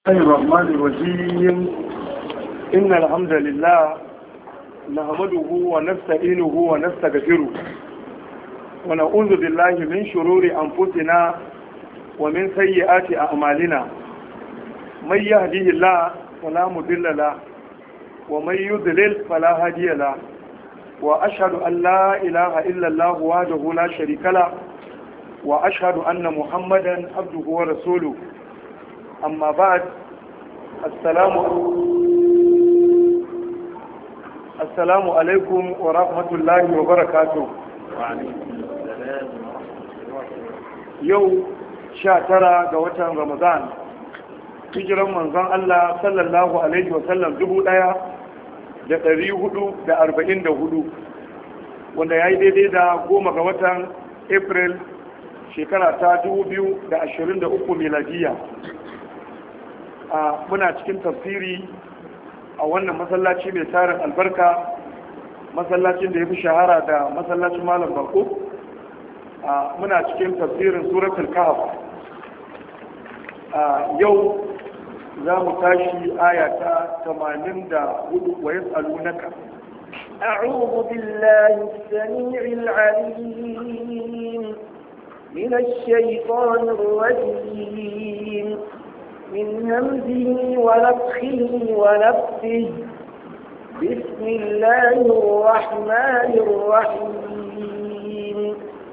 الله الرحمن الرحيم إن الحمد لله نحمده ونستعينه ونستغفره ونعوذ بالله من شرور أنفسنا ومن سيئات أعمالنا من يهديه الله فلا مضل له ومن يضلل فلا هادي له وأشهد أن لا إله إلا الله وحده لا شريك له وأشهد أن محمدا عبده ورسوله أما بعد السلام السلام عليكم ورحمة الله وبركاته يوم شاترا قوة رمضان hijiran manzon Allah sallallahu alaihi wasallam dubu ɗaya da ɗari hudu da arba'in da hudu wanda ya yi daidai da goma ga watan april shekara ta dubu biyu da ashirin da uku miladiya a muna cikin tafsiri a wannan masallaci mai tarin albarka masallacin da ya fi shahara da masallacin malam bako a muna cikin tafsirin suratul kahf a yau za mu tashi aya ta 84 wa yas'alunaka أعوذ بالله السميع العليم من الشيطان الرجيم من همزه ونفخه ونفسه بسم الله الرحمن الرحيم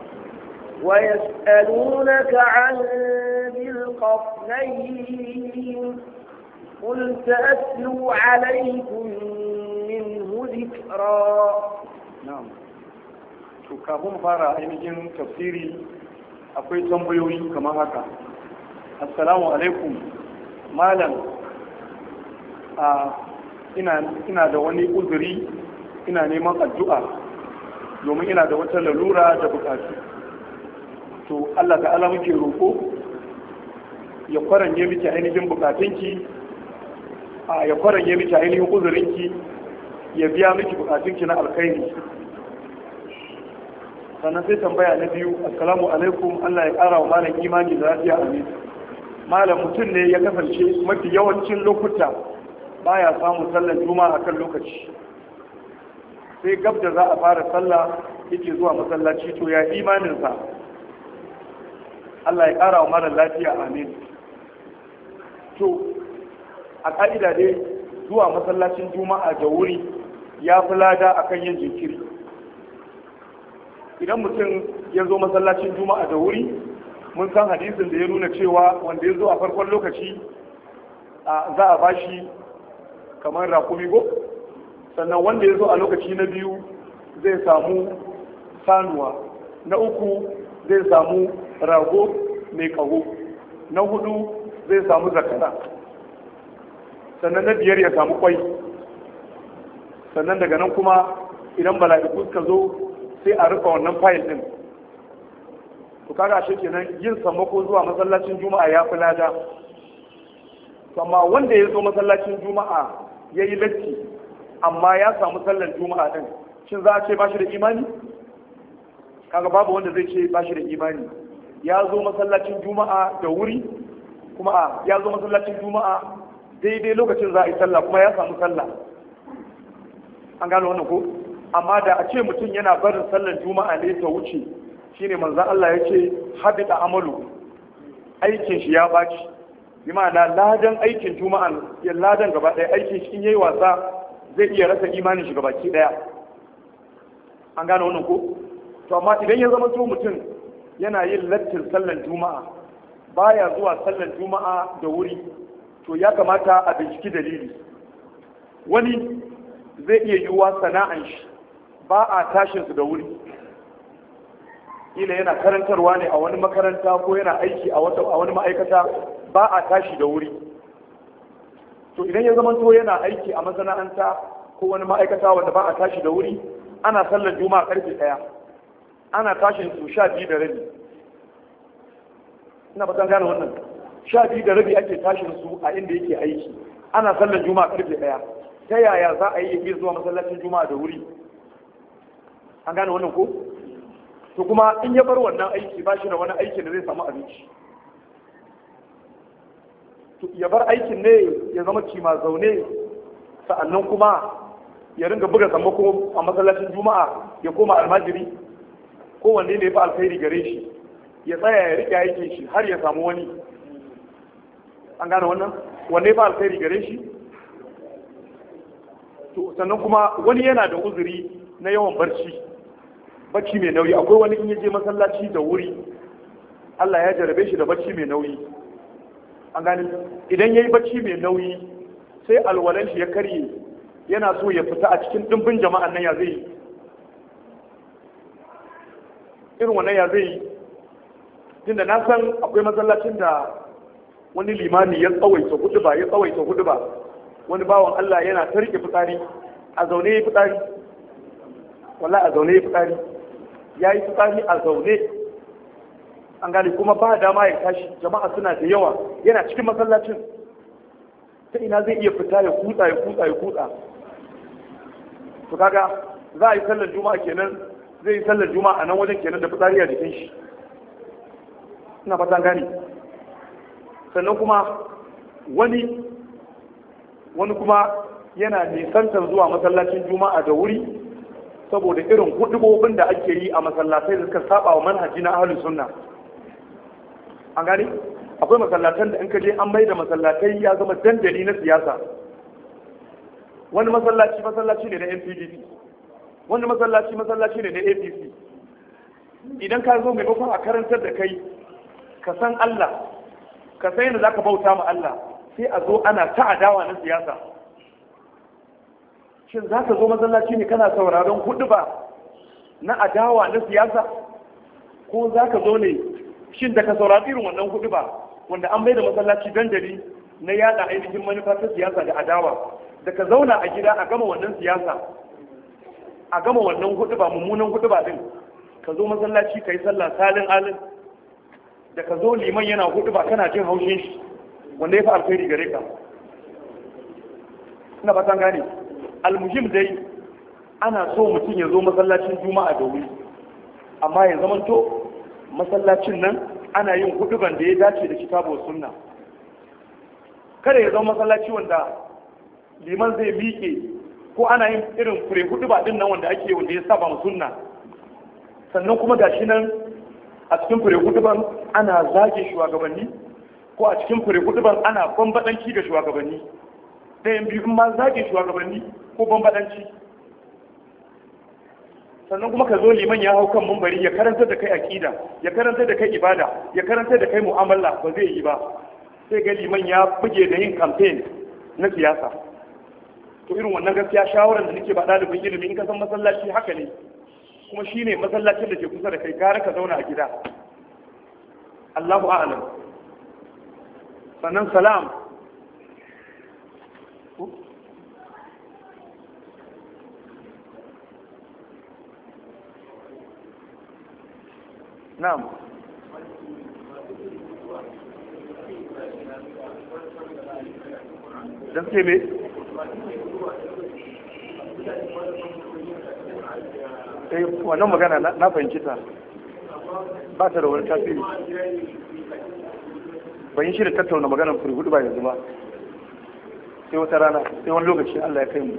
ويسألونك عن ذي القرنين قل سأتلو عليكم منه ذكرا na'am to kafin fara ainihin tafsiri akwai tambayoyi kamar haka assalamu alaikum malam a ina ina da wani uzuri ina neman addu'a domin ina da wata lalura da bukatu to Allah ta'ala muke roko ya kwaranye miki ainihin bukatunki a ya kwaranye miki ainihin uzurinki ya biya miki bukatunki na alkhairi sannan sai tambaya na biyu assalamu alaikum Allah ya kara wa malam imani da lafiya amin malam mutum ne ya kasance mafi yawancin lokuta baya samun sallar juma'a kan lokaci sai gab da za a fara sallah yake zuwa masallaci to ya imaninsa Allah ya kara wa malam lafiya amin to a ka'ida dai zuwa masallacin juma'a da wuri ya fi lada akan yin jinkiri idan mutum ya zo masallacin juma'a da wuri mun san hadisin da ya nuna cewa wanda ya zo a farkon lokaci za a bashi kamar rakumi go sannan wanda ya zo a lokaci na biyu zai samu sanuwa na uku zai samu rago mai kaho na hudu zai samu zakara sannan na biyar ya samu kwai sannan daga nan kuma idan bala'iku suka zo sai a rufe wannan fayil din to kaga shi kenan yin sammako zuwa masallacin juma'a ya fi lada amma wanda ya zo masallacin juma'a ya yi latti amma ya samu sallar juma'a din shin za a ce ba shi da imani kaga babu wanda zai ce ba shi da imani ya zo masallacin juma'a da wuri kuma a ya zo masallacin juma'a daidai lokacin za a yi sallah kuma ya samu sallah an gano wannan ko amma da a ce mutum yana barin sallar juma'a ne ta wuce shine manzon Allah ya ce habita amalu aikin shi ya baci bi ma'ana ladan aikin juma'a ya ladan gaba ɗaya aikin shi in yayi wasa zai iya rasa imanin shi gabaki ɗaya an gane wannan ko to amma idan ya zama to mutum yana yin lattin sallar juma'a baya zuwa sallar juma'a da wuri to ya kamata a binciki dalili wani zai iya yiwuwa sana'an shi ba a tashin su da wuri ila yana karantarwa ne a wani makaranta ko yana aiki a wani ma'aikata ba a tashi da wuri to idan ya zama to yana aiki a masana'anta ko wani ma'aikata wanda ba a tashi da wuri ana sallar juma'a karfe ɗaya ana tashin su sha biyu da rabi ina fatan gane wannan sha biyu da rabi ake tashin su a inda yake aiki ana sallar juma'a karfe ɗaya ta yaya za a yi ya zuwa masallacin juma'a da wuri an gane wannan ko to kuma in ya bar wannan aiki ba shi da wani aiki da zai samu abinci ya bar aikin ne ya zama cima zaune sa'annan kuma ya ringa buga sammako a masallacin juma'a ya koma almajiri ko wanne ne ya fi alkhairi gare shi ya tsaya ya riƙe aikin shi har ya samu wani an gane wannan wanne ya fi alkhairi gare shi to sannan kuma wani yana da uzuri na yawan barci bacci mai nauyi akwai wani in ya je masallaci da wuri Allah ya jarabe shi da bacci mai nauyi an gani idan ya yi bacci mai nauyi sai alwalan shi ya karye yana so ya fita a cikin dimbin jama'an nan ya zai yi irin wannan ya zai yi tunda na san akwai masallacin da wani limami ya tsawaita hudu ba ya tsawaita hudu ba wani bawan Allah yana ta rike fitsari a zaune ya fitsari wala a zaune ya fitsari ya yi fitsari a zaune an gane kuma ba dama ya tashi jama'a suna da yawa yana cikin masallacin ta ina zai iya fita ya kutsa ya kutsa ya kutsa to kaga za a yi sallar juma'a kenan zai yi sallar juma'a nan wajen kenan da fitsari a jikin shi ina fatan gane sannan kuma wani wani kuma yana nisantar zuwa masallacin juma'a da wuri saboda irin hudubobin da ake yi a masallatai da suka saba wa manhaji na ahlus sunna an gani akwai masallatan da in ka je an mai da masallatai ya zama dandali na siyasa wani masallaci masallaci ne na NPDP wani masallaci masallaci ne na APC idan ka zo maimakon a karantar da kai ka san Allah ka san yadda zaka bauta ma Allah sai a zo ana ta adawa na siyasa shin za ka zo masallaci ne kana sauraron hudu ba na adawa na siyasa ko za ka zo ne shin da ka saurari irin wannan hudu ba wanda an bai da masallaci dandali na yada ainihin manufa ta siyasa da adawa da ka zauna a gida a gama wannan siyasa a gama wannan hudu ba mummunan hudu ba din ka zo masallaci ka yi sallah salin alin da ka zo liman yana hudu ba kana jin haushin shi wanda ya fi alkhairi gare ka ina fatan gane almuhim dai ana so mutum ya zo masallacin juma'a da wuri amma ya zamanto masallacin nan ana yin huduban da ya dace da kitabu sunna kada ya zama masallaci wanda liman zai miƙe ko ana yin irin fure huduba din nan wanda ake wanda ya saba mu sunna sannan kuma gashi nan a cikin fure huduban ana zage shugabanni ko a cikin fure huduban ana bambadanci ga shugabanni ɗayan biyu ma zage shugabanni ko bambadanci sannan kuma ka zo liman ya hau kan mumbari ya karanta da kai akida ya karanta da kai ibada ya karanta da kai mu'amala ba zai yi ba sai ga liman ya buge da yin campaign na siyasa to irin wannan gaskiya shawarar da nake ba ɗalibin ilimi in ka san masallaci haka ne kuma shine masallacin da ke kusa da kai gara ka zauna a gida Allahu a'lam sannan salam na'am dan ce me eh wannan magana na fahimci ta ba ta da wani tasiri ban yi shi da tattauna maganar furi hudu ba yanzu ba sai wata rana sai wani lokaci Allah ya kai mu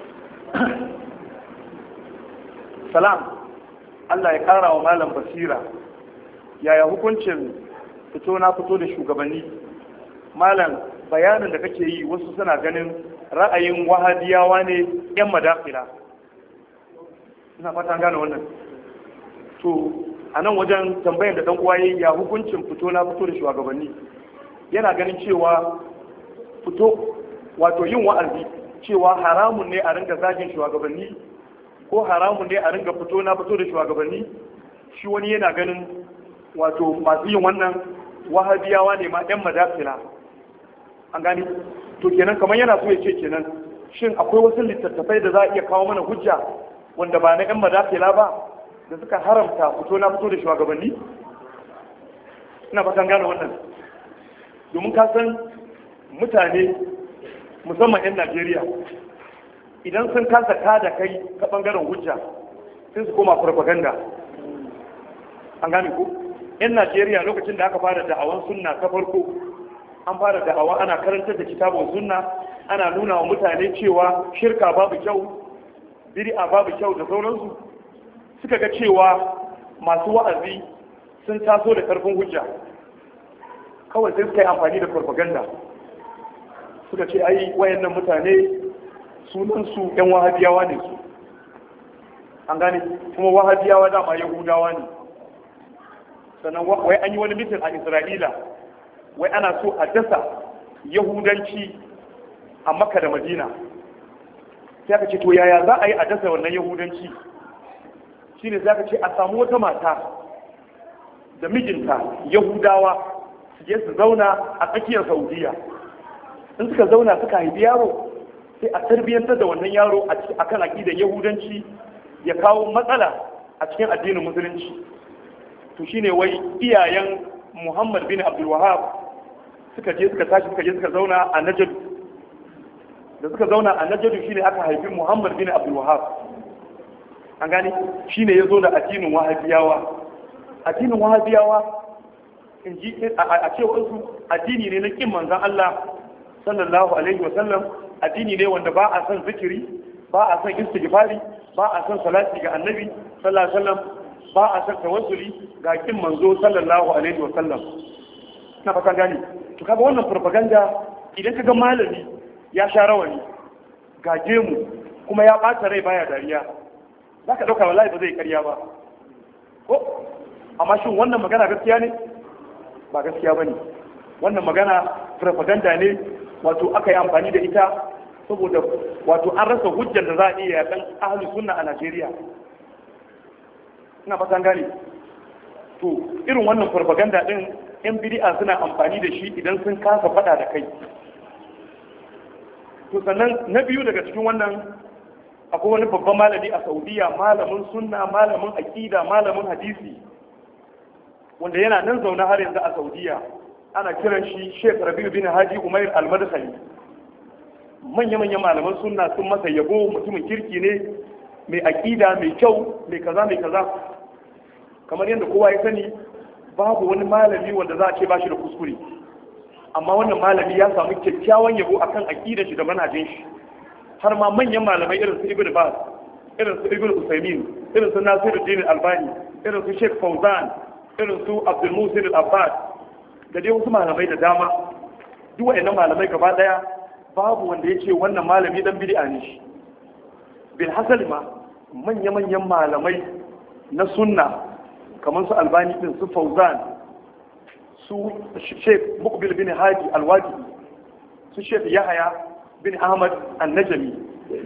salam Allah ya kara wa malam basira yaya hukuncin fito na fito da shugabanni malam bayanin da kake yi wasu suna ganin ra'ayin wahadiyawa ne yan madafila ina fata gane wannan to a nan wajen tambayar da dan uwa yayi ya hukuncin fito na fito da shugabanni yana ganin cewa fito wato yin wa'azi cewa haramun ne a ringa zagin shugabanni ko haramun ne a ringa fito na fito da shugabanni shi wani yana ganin wato masu yin wannan wahabiyawa ne ma yan madafila an gani to kenan kamar yana so ya ce kenan shin akwai wasu littattafai da za a iya kawo mana hujja wanda ba na yan madafila ba da suka haramta fito na fito da shugabanni ina fatan gane wannan domin ka san mutane musamman 'yan najeriya idan sun kasa da kai ta bangaren hujja sai su koma propaganda an gane ku 'yan najeriya lokacin da aka fara da'awan sunna ta farko an fara da'awa ana karantar da kitabun sunna ana nuna wa mutane cewa shirka babu kyau bid'a babu kyau da sauransu suka ga cewa masu wa'azi sun taso da karfin hujja kawai sai suka yi amfani da propaganda suka ce ai wayannan mutane sunansu yan wahabiyawa ne su an gane kuma wahabiyawa dama yahudawa ne sannan wai an yi wani mitin a isra'ila wai ana so a dasa yahudanci a makka da madina sai aka ce to yaya za a yi a dasa wannan yahudanci shine sai aka ce a samu wata mata da mijinta yahudawa su je su zauna a tsakiyar saudiya in suka zauna suka haifi yaro sai a tarbiyyantar da wannan yaro a kan aƙidar yahudanci ya kawo matsala a cikin addinin musulunci to shine wai iyayen muhammad bin abdul wahab suka je suka tashi suka je suka zauna a najadu da suka zauna a najadu shine aka haifi muhammad bin abdul wahab an gani shine ya zo da addinin wahabiyawa addinin wahabiyawa in ji a cewar su addini ne na kin manzon Allah sallallahu alaihi wa sallam addini ne wanda ba a son zikiri ba a son istighfari ba a son salati ga annabi sallallahu alaihi wa sallam ba a son tawassuli ga kin manzo sallallahu alaihi wa sallam na fatan gani to kaga wannan propaganda idan kaga malami ya sha rawani ga gemu kuma ya bata rai baya dariya zaka dauka wallahi ba zai karya ba ko amma shin wannan magana gaskiya ne ba gaskiya bane wannan magana propaganda ne wato aka yi amfani da ita saboda wato an rasa hujjar da za a iya yakan ahalus sunna a Najeriya ina fatan gane to irin wannan propaganda din yan bid'a suna amfani da shi idan sun kasa fada da kai to sannan na biyu daga cikin wannan akwai wani babban malami a Saudiya malamin sunna malamin aqida malamin hadisi wanda yana nan zaune har yanzu a Saudiya ana kiran shi Sheikh Rabi'u bin Hadi Umair Al-Madkhali manya-manyan malaman sunna sun masa yabo mutumin kirki ne mai aƙida mai kyau mai kaza mai kaza kamar yadda kowa ya sani babu wani malami wanda za a ce ba shi da kuskure amma wannan malami ya samu kyakkyawan yabo akan aƙidar shi da manhajin shi har ma manyan malamai irin su Ibn Baz irin su Ibn Usaymin irin su Nasiruddin Albani irin su Sheikh Fauzan irin su Abdul Musin Al-Abbad da dai wasu malamai da dama duk waɗannan malamai gaba daya babu wanda ya ce wannan malami dan bid'a ne shi bil hasali ma manya-manyan malamai na sunna kamar su albani din su fauzan su sheikh mukbil bin hadi alwadi su sheikh yahaya bin ahmad annajami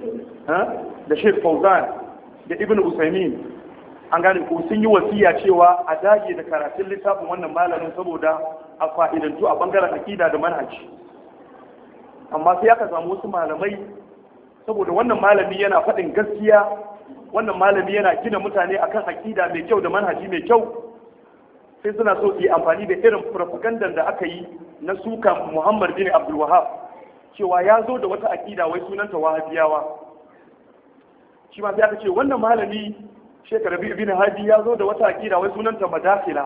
da sheikh fauzan da ibn usaimin an gane ko sun yi wasiya cewa a dage da karatun littafin wannan malamin saboda a fa'idantu a bangaren akida da manhaji amma sai aka samu wasu malamai saboda wannan malami yana faɗin gaskiya wannan malami yana gina mutane akan akida mai kyau da manhaji mai kyau sai suna so su yi amfani da irin propaganda da aka yi na suka Muhammad bin Abdul Wahab cewa ya zo da wata akida wai sunanta Wahabiyawa shi ma sai aka ce wannan malami Sheikh Rabi bin Hadi ya zo da wata akida wai sunanta Madakila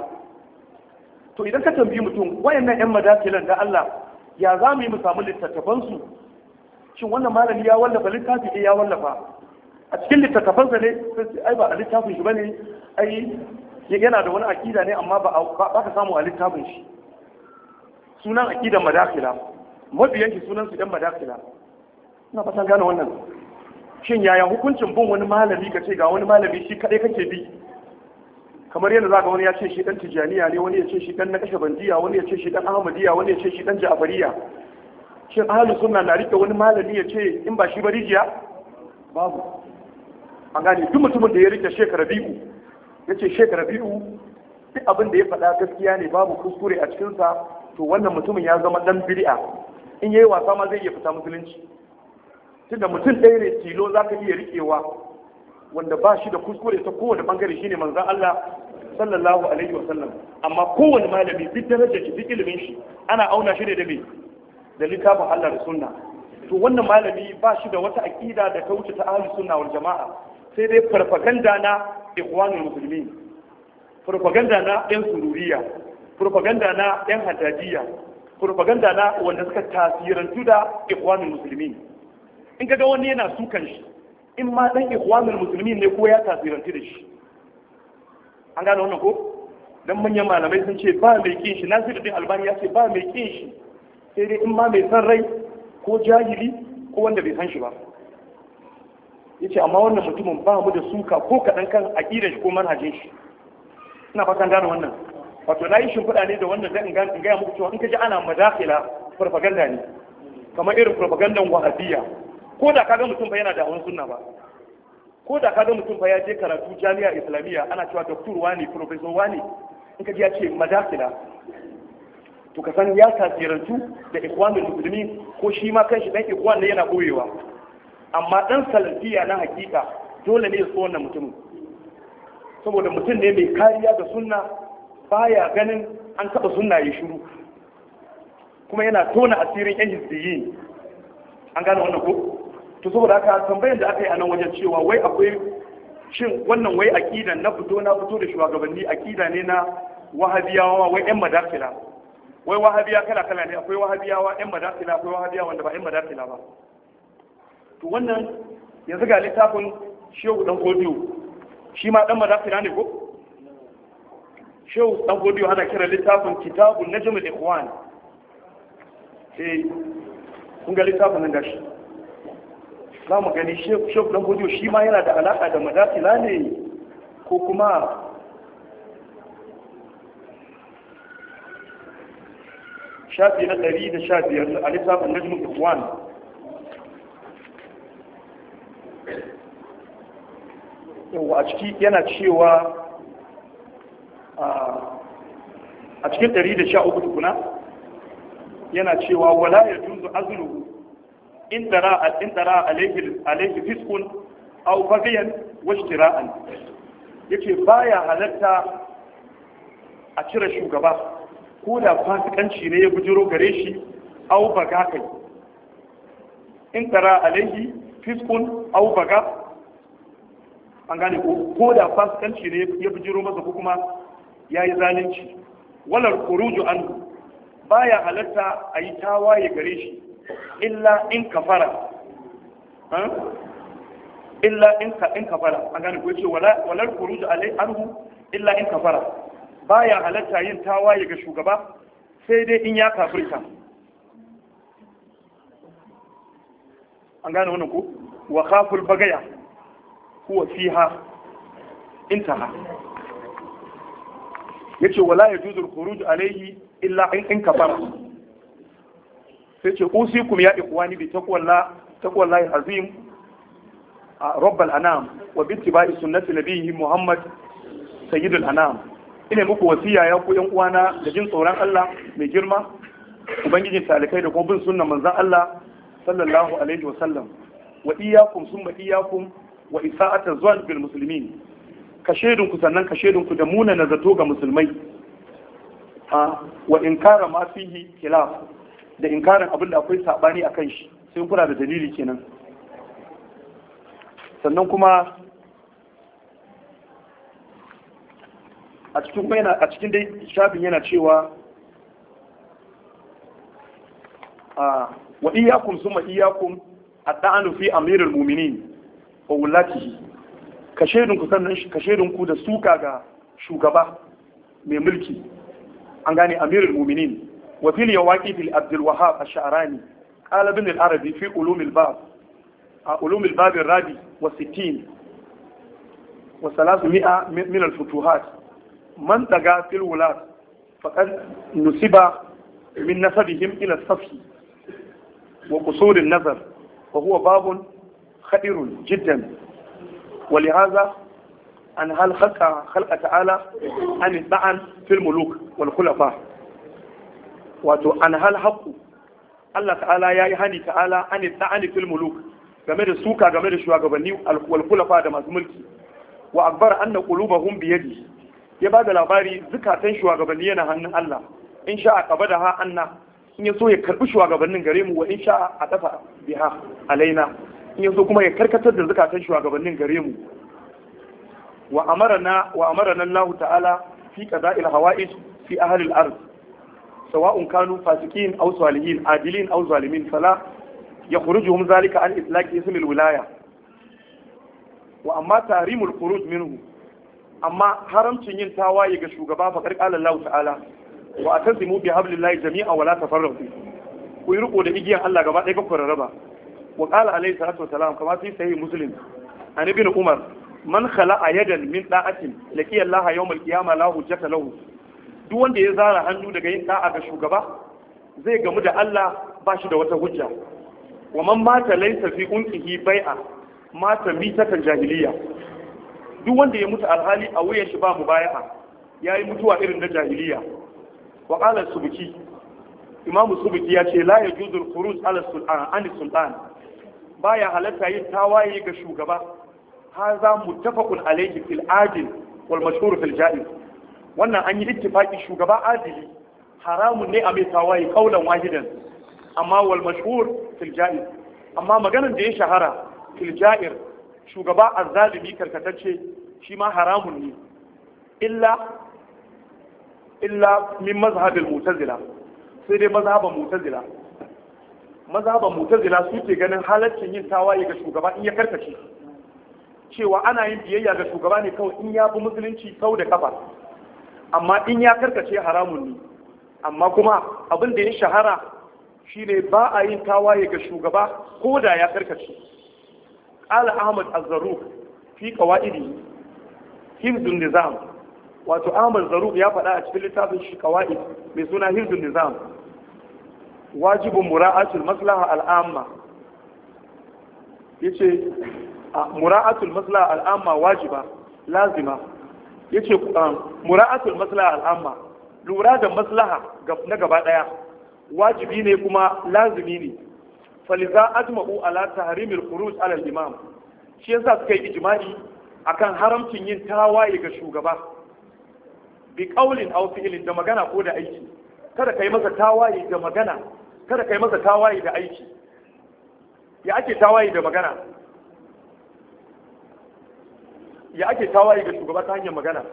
to idan ka tambayi mutum wayannan yan madakilan da Allah ya za mu yi mu samu littattafansu shin wannan malami ya wallafa littafi ɗaya ya wallafa a cikin littattafansa ne ai ba a littafin shi bane ai yana da wani akida ne amma ba ka samu a littafin shi sunan akidan madakila mabiyan shi sunan su ɗan madakila ina fatan gane wannan shin yaya hukuncin bin wani malami ka ce ga wani malami shi kaɗai kake bi kamar yadda za ga wani ya ce shi dan tijaniya ne wani ya ce shi dan na kashe bandiya wani ya ce shi dan ahmadiyya wani ya ce shi dan ja'fariya shin ahlus sunna na rike wani malami ya ce in ba shi ba rijiya babu an gane duk mutumin da ya rike shekara biyu ya ce shekara biyu duk abin da ya faɗa gaskiya ne babu kuskure a cikinsa to wannan mutumin ya zama dan bid'a in yayi wasa ma zai iya fita musulunci tunda mutum ɗaya ne tilo za ka iya riƙewa wanda ba shi da kuskure ta kowane bangare shine manzon Allah sallallahu alaihi wa sallam amma kowane malami duk darajar shi duk ilimin shi ana auna shi ne da me da littafin Allah da sunna to wannan malami ba shi da wata aqida da ta wuce ta ahli sunna wal jama'a sai dai farfaganda na ikhwanul muslimin farfaganda na yan sururiya farfaganda na yan hadadiya propaganda na wanda suka tasirantu da ikhwanul muslimin in kaga wani yana sukan shi in ma dan ikhwanul muslimin ne ko ya tasirantu da shi an gane wannan ko dan manyan malamai sun ce ba mai kin shi Nasiruddin Albani ya ce ba mai kin shi sai dai in ma mai san rai ko jahili ko wanda bai san shi ba yace amma wannan mutumin ba mu da suka ko kadan kan aqidar shi ko manhajin shi ina fatan gane wannan wato na yi shimfiɗa ne da wannan dan in gaya muku cewa in ka ji ana madakila farfaganda ne kamar irin farfagandan wahabiyya ko da kaga mutum fa yana da hawan sunna ba ko da kaga mutum fa ya je karatu jami'a islamiyya ana cewa doktor wani professor wani in ka ji ya ce madakila to ka san ya tasirantu da ikwanul muslimin ko shi ma kanshi dan ikwan ne yana koyewa amma dan salafiya na hakika dole ne ya so wannan mutumin saboda mutum ne mai kariya da sunna baya ganin an taɓa sunna ya shiru kuma yana tona asirin yan hizbiyi an gane wannan ko to saboda haka tambayar da aka yi a nan wajen cewa wai akwai shin wannan wai akidan na fito na fito da shugabanni akida ne na wahabiyawa wai yan madafila wai wahabiya kala kala ne akwai wahabiyawa yan madafila akwai wahabiya wanda ba yan madafila ba to wannan yanzu ga littafin shehu dan godiyo shi ma dan madafila ne ko shehu dan godiyo ana kira littafin kitabun najmul ikhwan eh kun ga littafin nan gashi za mu gani shehu dan godiyo shi ma yana da alaka da madafila ne ko kuma shafi na ɗari da sha biyar a littafin najmul ikhwan yawa a ciki yana cewa a cikin 113 tukuna yana cewa wala ya junzu azulu in tara in tara alayhi fiskun aw bagiyan wa ishtira'an yake baya halatta a cire shugaba ko da fasikanci ne ya bujiro gare shi aw baga kai in tara alayhi fiskun aw baga an gane ko da fasikanci ne ya bujiro masa ko kuma ya yi zalunci walar kuruju an baya halatta a yi tawaye gare shi illa in kafara illa in ka in kafara an gane ko ce walar kuruju alai anhu illa in kafara baya halatta yin tawaye ga shugaba sai dai in ya kafirta an gane wannan ko wa khaful bagaya huwa fiha intaha yace wala yajuzu al-khuruj alayhi illa in in kafara sai ce usikum ya ikhwani bi taqwallah taqwallahi azim rabbal anam wa bi ittiba'i sunnati nabiyhi muhammad sayyidul anam ina muku wasiya ya ku yan uwana da jin tsoron Allah mai girma ubangijin talikai da kuma bin sunnan manzon Allah sallallahu alaihi wa sallam wa iyyakum summa iyyakum wa isa'atar zuwan bil musulmin ka shaidunku sannan ka shaidunku da muna na zato ga musulmai wa inkara ma fihi khilaf da inkarin abin da akwai sabani akan shi sai kuna da dalili kenan sannan kuma a cikin yana a cikin dai shafin yana cewa wa iyyakum summa iyyakum at-ta'anu fi amirul mu'minin wa wulatihi ka shaidunku sannan ka shaidunku da suka ga shugaba mai mulki an gane amirul mu'minin wa fil yawaqi fil abdul wahhab ash-sha'rani qala ibn al-arabi fi ulum al-bab a ulum al-bab ar-rabi wa 60 wa 300 min al-futuhat man daga fil wulat faqad nusiba min nasabihim ila as-safi wa qusur an-nazar wa huwa babun خطير جدا ولهذا أن هل خلق خلق تعالى أن الطعن في الملوك والخلفاء wato an hal haƙu Allah ta'ala ya yi hani ta'ala an ta'ani fil muluk game da suka game da shugabanni wal kulafa da masu mulki wa akbar anna qulubahum bi yadi ya ba da labari zukatan shugabanni yana hannun Allah in sha a kaba da ha anna in ya so ya karbi shugabannin gare mu wa in sha a dafa biha alaina in ya so kuma ya karkatar da zukatan shugabannin gare mu wa amarana wa amarana Allah ta'ala fi qada'il hawa'is fi ahli al-ard sawa'un kanu fasikin aw salihin adilin aw zalimin fala yakhrujuhum zalika an itlaq ism al-wilaya wa amma tahrimul khuruj minhu amma haramcin yin tawaye ga shugaba fa qala Allah ta'ala wa atasimu bi hablillahi jami'an wa la tafarraqu ku yi riko da igiyan Allah gaba ɗaya ku rarraba wa qala alayhi salatu wasalam kama fi sahih muslim an ibn umar man khala'a yadan min da'atin laqiya Allah yawm al-qiyamah la hujjata lahu duk wanda ya zara hannu daga yin da'a ga shugaba zai gamu da Allah ba shi da wata hujja wa man mata laysa fi unqihi bai'a mata mitatan jahiliya duk wanda ya mutu alhali a wuyan shi ba mubaya'a yayi mutuwa irin na jahiliya wa qala subuki imam subuki ya ce la yajuzu al-khuruj ala sultan an sultan baya halatta yin tawaye ga shugaba haza muttafaqun alayhi fil adil wal mashhur fil jaiz wannan an yi ittifaki shugaba adili haramun ne a mai tawaye kaulan wahidan amma wal mashhur fil jaiz amma maganar da ya shahara fil jair shugaba azzalimi karkatacce shi ma haramun ne illa illa min mazhabil mu'tazila sai dai mazhaban mu'tazila mazhaban mu'tazila su ke ganin halaccin yin tawaye ga shugaba in ya karkace cewa ana yin biyayya ga shugaba ne kawai in ya bi musulunci sau da kafa amma in ya karkace haramun ne amma kuma abin da ya shahara shine ba a yin tawaye ga shugaba ko da ya karkace ala ahmad az-zarruq fi qawaidi hifzun nizam wato ahmad zarruq ya faɗa a cikin littafin shi qawaid mai suna hifzun nizam wajibun mura'atul maslaha al'amma yace mura'atul maslaha al'amma wajiba lazima yace mura'atul maslaha al'amma lura da maslaha na gaba daya wajibi ne kuma lazimi ne faliza ajma'u ala tahrimil khuruj ala al-imam shi yasa suka yi ijma'i akan haramcin yin tawaye ga shugaba bi qaulin aw fi'lin da magana ko da aiki kada kai masa tawaye da magana kada kai masa tawaye da aiki ya ake tawaye da magana ya ake tawaye ga shugaba ta hanyar magana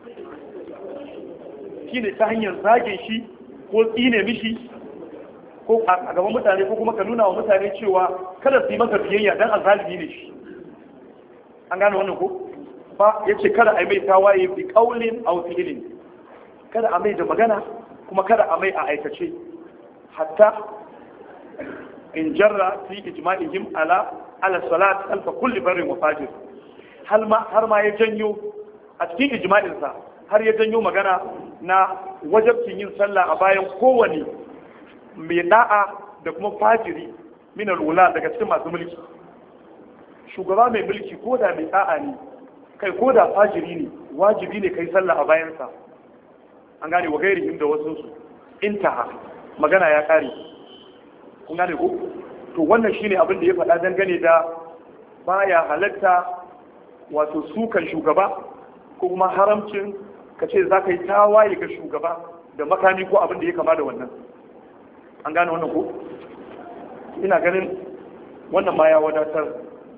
shi ne ta hanyar zage shi ko tsine mishi ko a gaban mutane ko kuma ka nuna wa mutane cewa kada su yi masa biyayya dan azalibi ne shi an gane wannan ko ba ya ce kada a mai tawaye bi kaulin aw fi'lin kada a mai da magana kuma kada a mai a aikace hatta in jarra fi ijma'ihim ala ala salat alfa kulli barin wa fajir har ma ya janyo a cikin ijma'insa har ya janyo magana na wajabcin yin sallah a bayan kowane mai da'a da kuma fajiri min alwala daga cikin masu mulki shugaba mai mulki ko da mai da'a ne kai ko da fajiri ne wajibi ne kai sallah a bayansa an gane wa gairihim da wasu su intaha magana ya kare kun gane ko to wannan shine abin da ya faɗa dangane da baya halatta wato sukan shugaba ko kuma haramcin ka ce za ka yi tawaye ga shugaba da makami ko abin da ya kama da wannan an gane wannan ko ina ganin wannan ma ya wadatar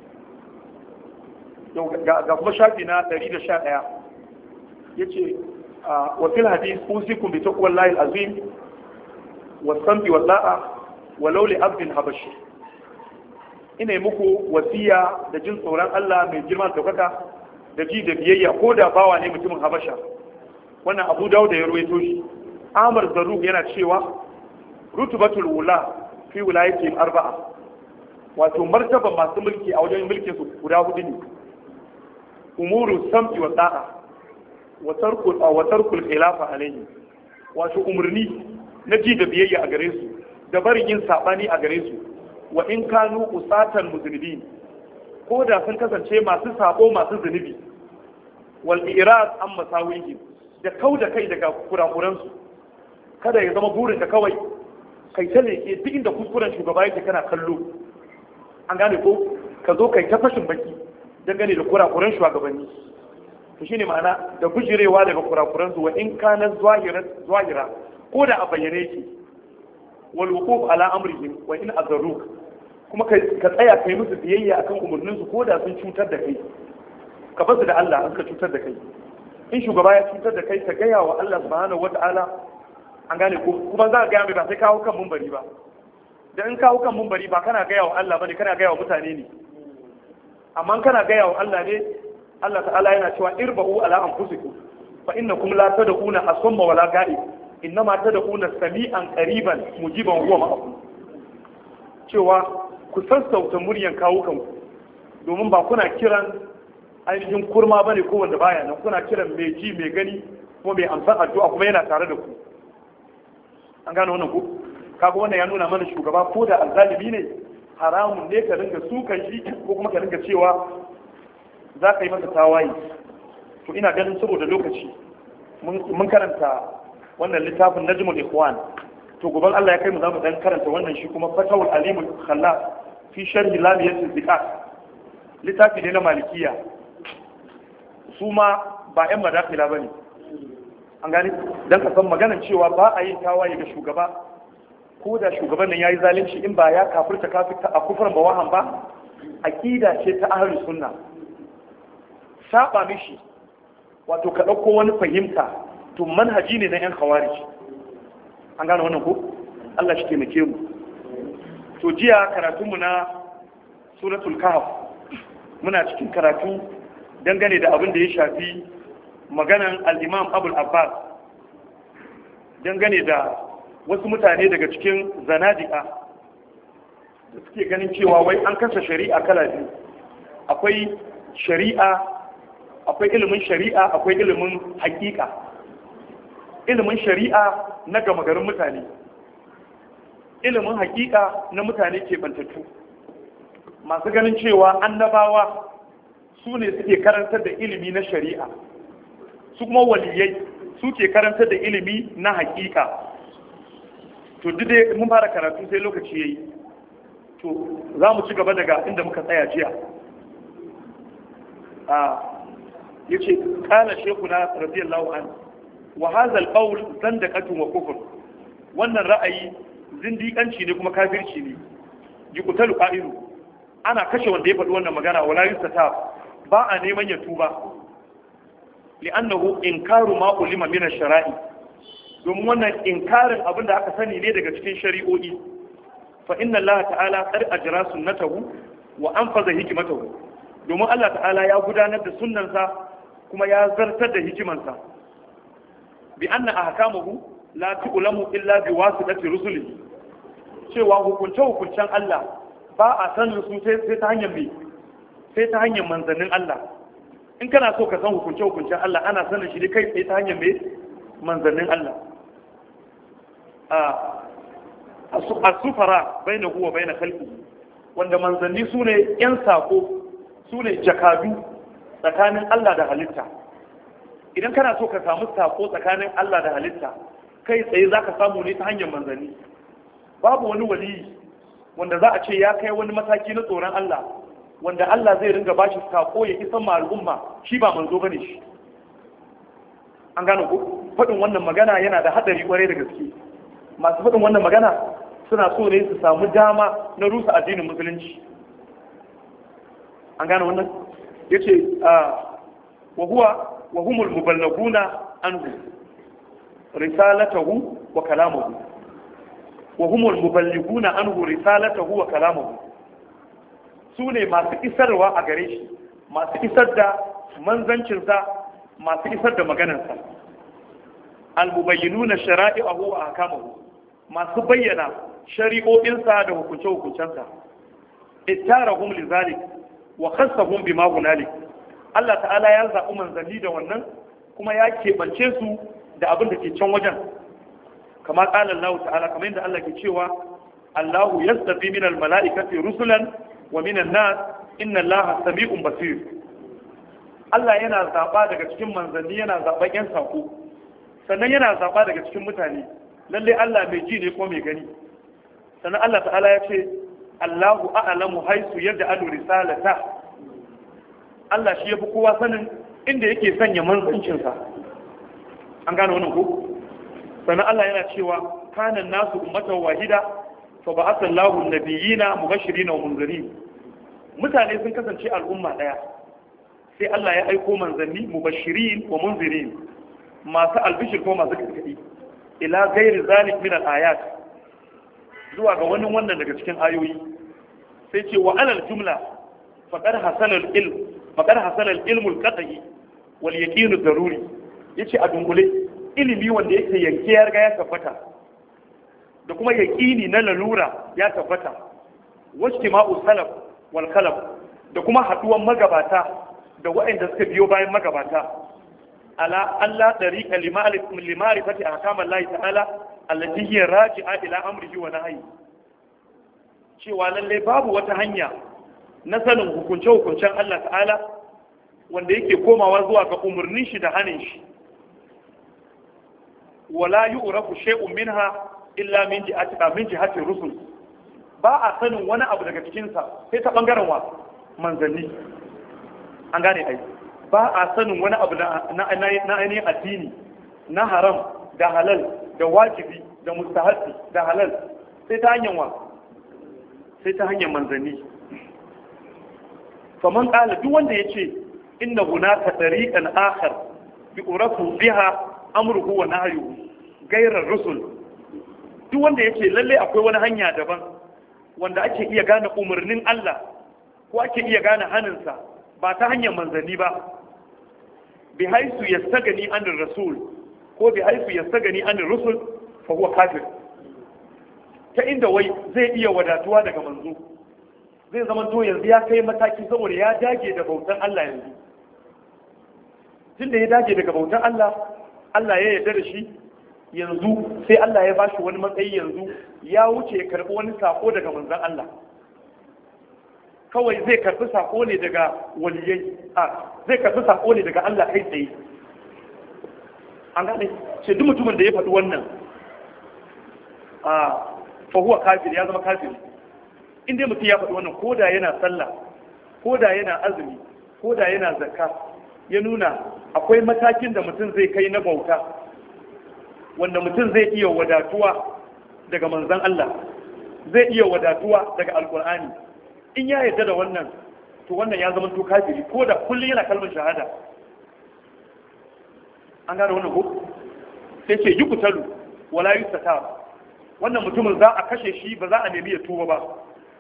ga kuma shafi na 111 ya ce wa fil hadis usikum bi taqwa llahi azim wa sambi wa da'a wa lauli abdin habashi ina yi muku wasiya da jin tsoron Allah mai girman daukaka da ji da biyayya ko da bawa ne mutumin habasha wannan abu dawo da ya ruwaito shi amar zaruk yana cewa rutubatul wula fi wilayatin arba'a wato martaba masu mulki a wajen mulkin su guda hudu ne umuru sam'i wa da'a wa tarkul wa tarkul khilafa alayhi wato umurni na ji da biyayya a gare su da barin yin sabani a gare su wa in kanu usatan muzunibin ko da sun kasance masu sabo masu zunubi wal irad an masawihi da kau da kai daga kurakuran su kada ya zama burin da kawai kai ta leke duk inda kuskuren shugaba yake kana kallo an gane ko ka zo kai ta fashin baki dangane da kurakuran shugabanni to shine ma'ana da bujirewa daga kurakuran su wa in kana zahira zahira ko da a bayyane yake wal wuquf ala amrihim wa in azarruk kuma ka tsaya kai musu biyayya akan umarnin su ko da sun cutar da kai ka basu da Allah an ka cutar da kai in shugaba ya cutar da kai ka gaya wa Allah subhanahu wata'ala an gane ko kuma za ka gaya mai ba sai kawo kan mumbari ba da in kawo kan mumbari ba kana gaya wa Allah bane kana gaya wa mutane ne amma kana gaya wa Allah ne Allah ta'ala yana cewa irba'u ala anfusikum fa innakum la tad'una asma wala ga'ib innama tad'una sami'an qariban mujiban huwa ma'akum cewa ku sassauta muryan kawo kanku domin ba kuna kiran ainihin kurma bane ko wanda baya nan kuna kiran mai ji mai gani kuma mai amsan addu'a kuma yana tare da ku an gane wannan ku kaga wannan ya nuna mana shugaba ko da azzalimi ne haramun ne ka ringa sukan shi ko kuma ka ringa cewa za ka yi masa tawaye to ina ganin saboda lokaci mun karanta wannan littafin najmul ikhwan to goban Allah ya kai mu zamu dan karanta wannan shi kuma fatawul alimul khallaf fi sharhi lamiyatul zikat littafi ne na malikiya su ma ba yan madakila bane an gani dan ka san maganan cewa ba a yin tawaye ga shugaba ko da shugaban nan yayi zalunci in ba ya kafirta kafirta a kufran bawahan ba aqida ce ta ahlus sunna saba mishi wato ka dauko wani fahimta to manhaji ne na yan khawarij an gane wannan ko Allah shi taimake mu to jiya karatunmu na suratul kahf muna cikin karatu dangane da abin da ya shafi maganan al-imam abul abbas dangane da wasu mutane daga cikin zanadika da suke ganin cewa wai an kasa shari'a kala biyu akwai shari'a akwai ilimin shari'a akwai ilimin hakika ilimin shari'a na gama garin mutane ilimin hakika na mutane ke bantattu masu ganin cewa annabawa su ne suke karantar da ilimi na shari'a su kuma waliyai su ke karantar da ilimi na hakika to duk dai mun fara karatu sai lokaci yayi to za mu ci gaba daga inda muka tsaya jiya a yace kana shekuna radiyallahu anhu wa hadha al-qawl zandaqatun wa kufr wannan ra'ayi zindiƙanci ne kuma kafirci ne yuqtalu qa'ilu ana kashe wanda ya faɗi wannan magana wala yustata ba a neman ya tuba li'annahu inkaru ma ulima min ash-shara'i domin wannan inkarin abin da aka sani ne daga cikin shari'o'i fa inna Allah ta'ala qad ajra sunnatahu wa anfaza hikmatahu domin Allah ta'ala ya gudanar da sunnansa kuma ya zartar da hikimansa bi anna ahkamahu la tu'lamu illa bi wasitati rusulihi cewa hukunce hukuncen Allah ba a sanin su sai ta hanyar mai sai ta hanyar manzannin Allah in kana so ka san hukunce hukuncen Allah ana sanin shi ne kai sai ta hanyar mai manzannin Allah a sufara bai na huwa bai na kalbi wanda manzanni su ne 'yan sako su ne jakadu tsakanin Allah da halitta idan kana so ka samu sako tsakanin Allah da halitta kai tsaye za ka samu ne ta hanyar manzanni babu wani waliyi wanda za a ce ya kai wani mataki na tsoron Allah wanda Allah zai ringa bashi sako ya isan ma al'umma shi ba manzo bane shi an gano ko faɗin wannan magana yana da haɗari kwarai da gaske masu faɗin wannan magana suna so ne su samu dama na rusa addinin musulunci an gano wannan yace wa huwa wa humul muballaguna anhu risalatahu wa kalamuhu wa humul muballiguna anhu risalatahu wa kalamuhu su ne masu isarwa a gare shi masu isar da manzancinsa masu isar da maganarsa almubayyinuna shara'i'ahu wa ahkamahu masu bayyana shari'o'insa da hukunce-hukuncensa ittarahum lizalik wa khassahum bima hunalik Allah ta'ala ya zaɓi manzanni da wannan kuma ya keɓance su da abin da ke can wajen kama ƙala Allah ta'ala kamar yadda Allah ke cewa Allahu yastafi minal mala'ikati rusulan wa minan nas inna Allah sami'un basir Allah yana zaɓa daga cikin manzanni yana zaɓan yan sako sannan yana zaɓa daga cikin mutane lalle Allah mai ji ne ko mai gani sannan Allah ta'ala ya ce Allahu a'lamu haisu yadda alu risalata Allah shi yafi kowa sanin inda yake sanya manzancinsa an gane wannan ko sannan Allah yana cewa kana nasu ummatan wahida fa ba'atha Allahu an-nabiyina mubashirin wa munzirin mutane sun kasance al'umma daya sai Allah ya aiko manzanni mubashirin wa munzirin masu albishir ko masu gargadi ila ghairi zalik min al-ayat zuwa ga wani wannan daga cikin ayoyi sai ce wa alal jumla faqad hasala al-ilm faqad hasala al-ilm al-qat'i wal yaqin ad-daruri yace a dungule ilimi wanda yake yanke ya riga ya tabbata da kuma yaqini na lalura ya tabbata wajtima'u salaf wal khalaf da kuma haduwan magabata da waɗanda suka biyo bayan magabata ala Allah dariqa limarifati ahkam Allah ta'ala allati hiya raji'a ila amrihi wa nahyi cewa lalle babu wata hanya na sanin hukunce hukuncen Allah ta'ala wanda yake komawa zuwa ga umurnin shi da hanin shi wala yu'rafu shay'un minha illa min jihati min jihati rusul ba a sanin wani abu daga cikin sa sai ta bangaren wa manzanni an gane ai ba a sanin wani abu na ainihin addini na haram da halal da wajibi da mustahabbi da halal sai ta hanyar wa sai ta hanyar manzanni faman kala duk wanda ya ce inna hunaka tariqan akhar bi urafu biha amruhu wa nahyuhu gairar rusul duk wanda ya ce lalle akwai wani hanya daban wanda ake iya gane umarnin Allah ko ake iya gane haninsa ba ta hanyar manzanni ba bi haisu ya sagani an rasul ko bi haisu ya sagani an rusul fa huwa kafir ta inda wai zai iya wadatuwa daga manzo zai zama to yanzu ya kai mataki saboda ya dage da bautan Allah yanzu tunda ya dage daga bautan Allah Allah ya yarda da shi yanzu sai Allah ya bashi wani matsayi yanzu ya wuce ya karbi wani sako daga manzon Allah kawai zai karbi sako ne daga waliyai a zai karbi sako ne daga Allah kai tsaye an gane ce duk mutumin da ya faɗi wannan a fahuwa kafir ya zama kafir inda mutum ya faɗi wannan ko da yana sallah ko da yana azumi ko da yana zakka ya nuna akwai matakin da mutum zai kai na bauta wanda mutum zai iya wadatuwa daga manzan Allah zai iya wadatuwa daga alkur'ani in ya yarda da wannan to wannan ya zama to kafiri ko da kullum yana kalmar shahada an gane wannan ko sai ce yukutalu wala yustata wannan mutumin za a kashe shi ba za a nemi ya tuba ba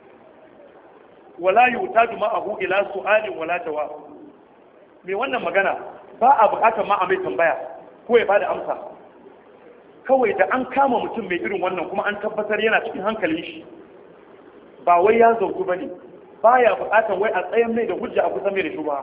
wala yutadu ma'ahu ila su'alin wala jawab me wannan magana ba a bukatar ma a mai tambaya ko ya bada amsa kawai da an kama mutum mai irin wannan kuma an tabbatar yana cikin hankalin shi ba wai ya zauku ba ne ba ya bukatar wai a tsayan mai da hujja a kusa mai da shuba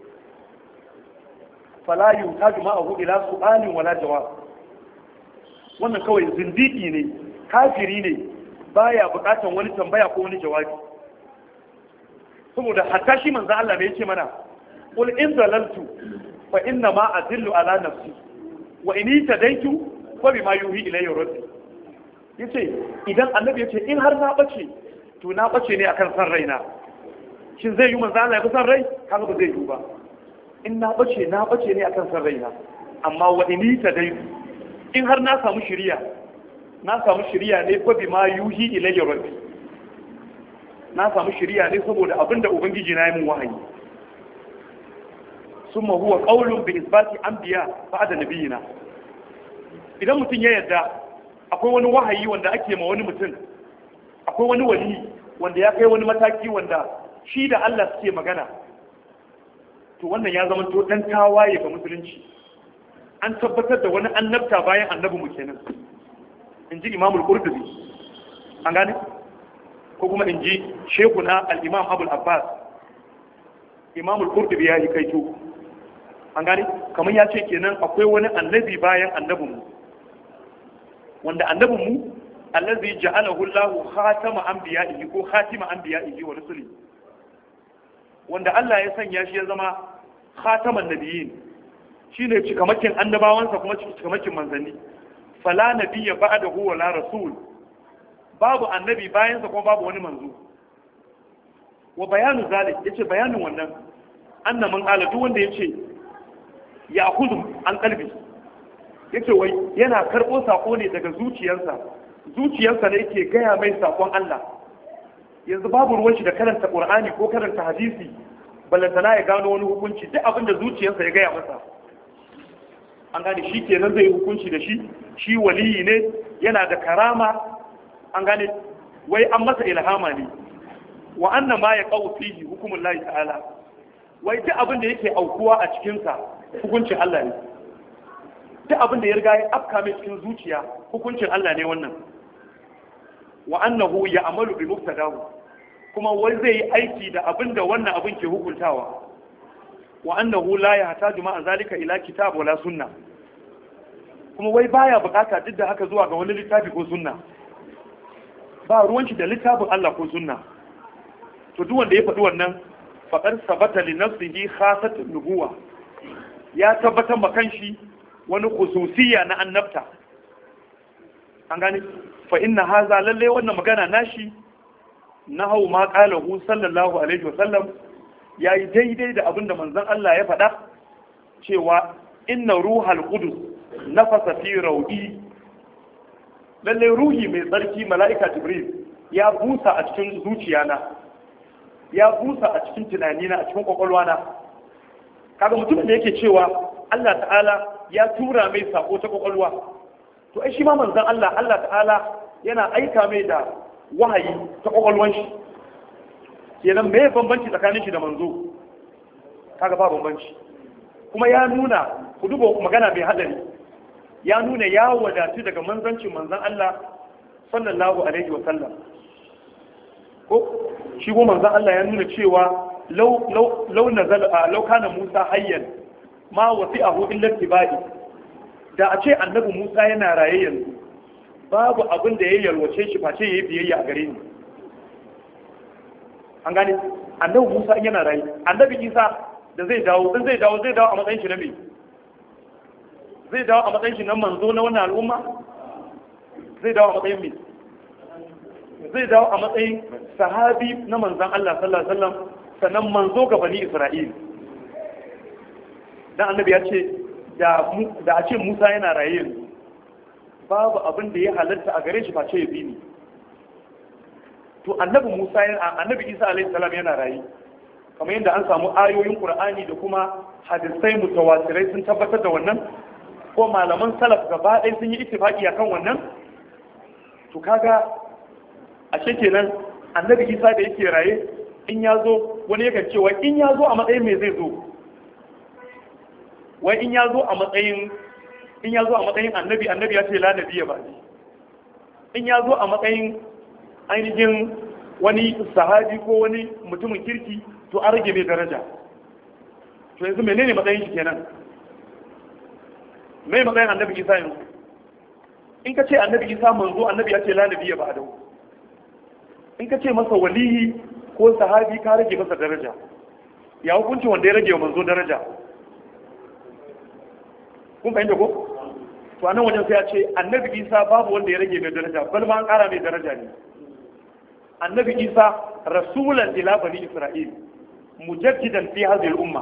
fala yu ta juma a ila su'alin wala jawab wannan kawai zindiki ne kafiri ne baya bukatar wani tambaya ko wani jawabi saboda hatta shi manzo Allah ne yake mana qul in zalaltu fa inna ma adillu ala nafsi wa in tadaitu fa bima yuhi ilayya rabbi yace idan annabi yace in har na bace to na bace ne akan san raina shin zai yi manzo Allah ya fi san rai kaga ba zai yi ba in na bace na bace ne akan san raina amma wa in tadaitu in har na samu shiriya na samu shiriya ne fa bima yuhi ilayya rabbi na samu shiriya ne saboda abinda ubangiji na yi mun wahayi summa huwa qaulun bi isbati anbiya ba'da nabiyina idan mutum ya yarda akwai wani wahayi wanda ake ma wani mutum akwai wani wali wanda ya kai wani mataki wanda shi da Allah suke magana to wannan ya zama to dan tawaye ga musulunci an tabbatar da wani annabta bayan annabi mu kenan in ji imamul qurtubi an gane ko kuma in ji shekuna al-imam abul abbas imamul qurtubi ya yi kaito an gane kamar ya ce kenan akwai wani annabi bayan annabinmu wanda annabinmu allazi ja'alahu Allah khatama anbiya'ihi ko khatima anbiya'ihi wa rusuli wanda Allah ya sanya shi ya zama khataman nabiyyin shine cikamakin annabawansa kuma cikamakin manzanni fala nabiyya ba'dahu wala rasul babu annabi bayansa kuma babu wani manzo wa bayanu zalik yace bayanin wannan anna man qala duk wanda yace ya kuzu an kalbi yace wai yana karbo sako ne daga zuciyarsa zuciyarsa ne yake gaya mai sakon Allah yanzu babu ruwan shi da karanta Qur'ani ko karanta hadisi ballantana ya gano wani hukunci duk abin da zuciyarsa ya gaya masa an gane shi kenan zai hukunci da shi shi waliyi ne yana da karama an gane wai an masa ilhama ne wa anna ma ya qaw fihi hukumun lahi ta'ala wai duk abin da yake aukuwa a cikin sa hukuncin Allah ne duk abin da ya riga ya afka mai cikin zuciya hukuncin Allah ne wannan wa annahu ya'malu bi muqtadahu kuma wai zai yi aiki da abin da wannan abin ke hukuntawa wa annahu la yahtaju ma'a zalika ila kitab wala sunna kuma wai baya bukata duk da haka zuwa ga wani littafi ko sunna ba ruwan shi da littafin Allah ko sunna to duk wanda ya faɗi wannan faqad sabata li nafsihi khasat nubuwa ya tabbatar ma kanshi wani khususiyya na annabta an gane fa inna haza lalle wannan magana nashi na hau ma qalahu sallallahu alaihi wa sallam yayi daidai da abinda manzon Allah ya faɗa cewa inna ruhal qudus nafasa fi raudi lalle ruhi mai tsarki mala'ika jibril ya busa a cikin zuciyana ya busa a cikin tunanina a cikin kwakwalwana kaga mutumin da yake cewa Allah ta'ala ya tura mai sako ta kwakwalwa to ai shi ma manzon Allah Allah ta'ala yana aika mai da wahayi ta kwakwalwan shi kenan me bambanci tsakanin shi da manzo kaga ba bambanci kuma ya nuna ku duba magana mai hadari ya nuna ya wadatu daga manzancin manzon Allah sallallahu alaihi wa sallam ko shi ko manzon Allah ya nuna cewa law law law nazal law kana Musa hayyan ma wasi'ahu illa tibai da a ce annabi Musa yana raye yanzu babu abin da ya yalwace shi face yayi biyayya a gare ni an gane annabi Musa yana raye annabi Isa da zai dawo dan zai dawo zai dawo a matsayin shi na me zai dawo a matsayin shi na manzo na wannan al'umma zai dawo a matsayin me zai dawo a matsayin sahabi na manzon Allah sallallahu alaihi wasallam sannan manzo ga bani Isra'il dan annabi ya ce da a ce Musa yana raye yanzu babu abin da ya halatta a gare shi face ya bi ni to annabi Musa yana annabi Isa alaihi salam yana raye kamar yadda an samu ayoyin Qur'ani da kuma hadisai mutawatirai sun tabbatar da wannan ko malaman salaf gaba ɗaya sun yi ittifaqi akan wannan to kaga ashe kenan annabi Isa da yake raye in ya zo wani yakan cewa in ya zo a matsayin me zai zo wai in ya zo a matsayin in ya zo a matsayin annabi annabi ya ce la nabiya ba in ya zo a matsayin ainihin wani sahabi ko wani mutumin kirki to an rage mai daraja to yanzu menene matsayin shi kenan mai matsayin annabi isa yanzu in ka ce annabi isa manzo annabi ya ce la nabiya ba da in ka ce masa waliyi ko sahabi ka rage masa daraja ya hukunci wanda ya rage wa manzo daraja kun fahimta ko to anan wajen sai ya ce annabi isa babu wanda ya rage mai daraja bal ma an kara mai daraja ne annabi isa rasulan ila bani isra'il mujaddidan fi hadhihi al-umma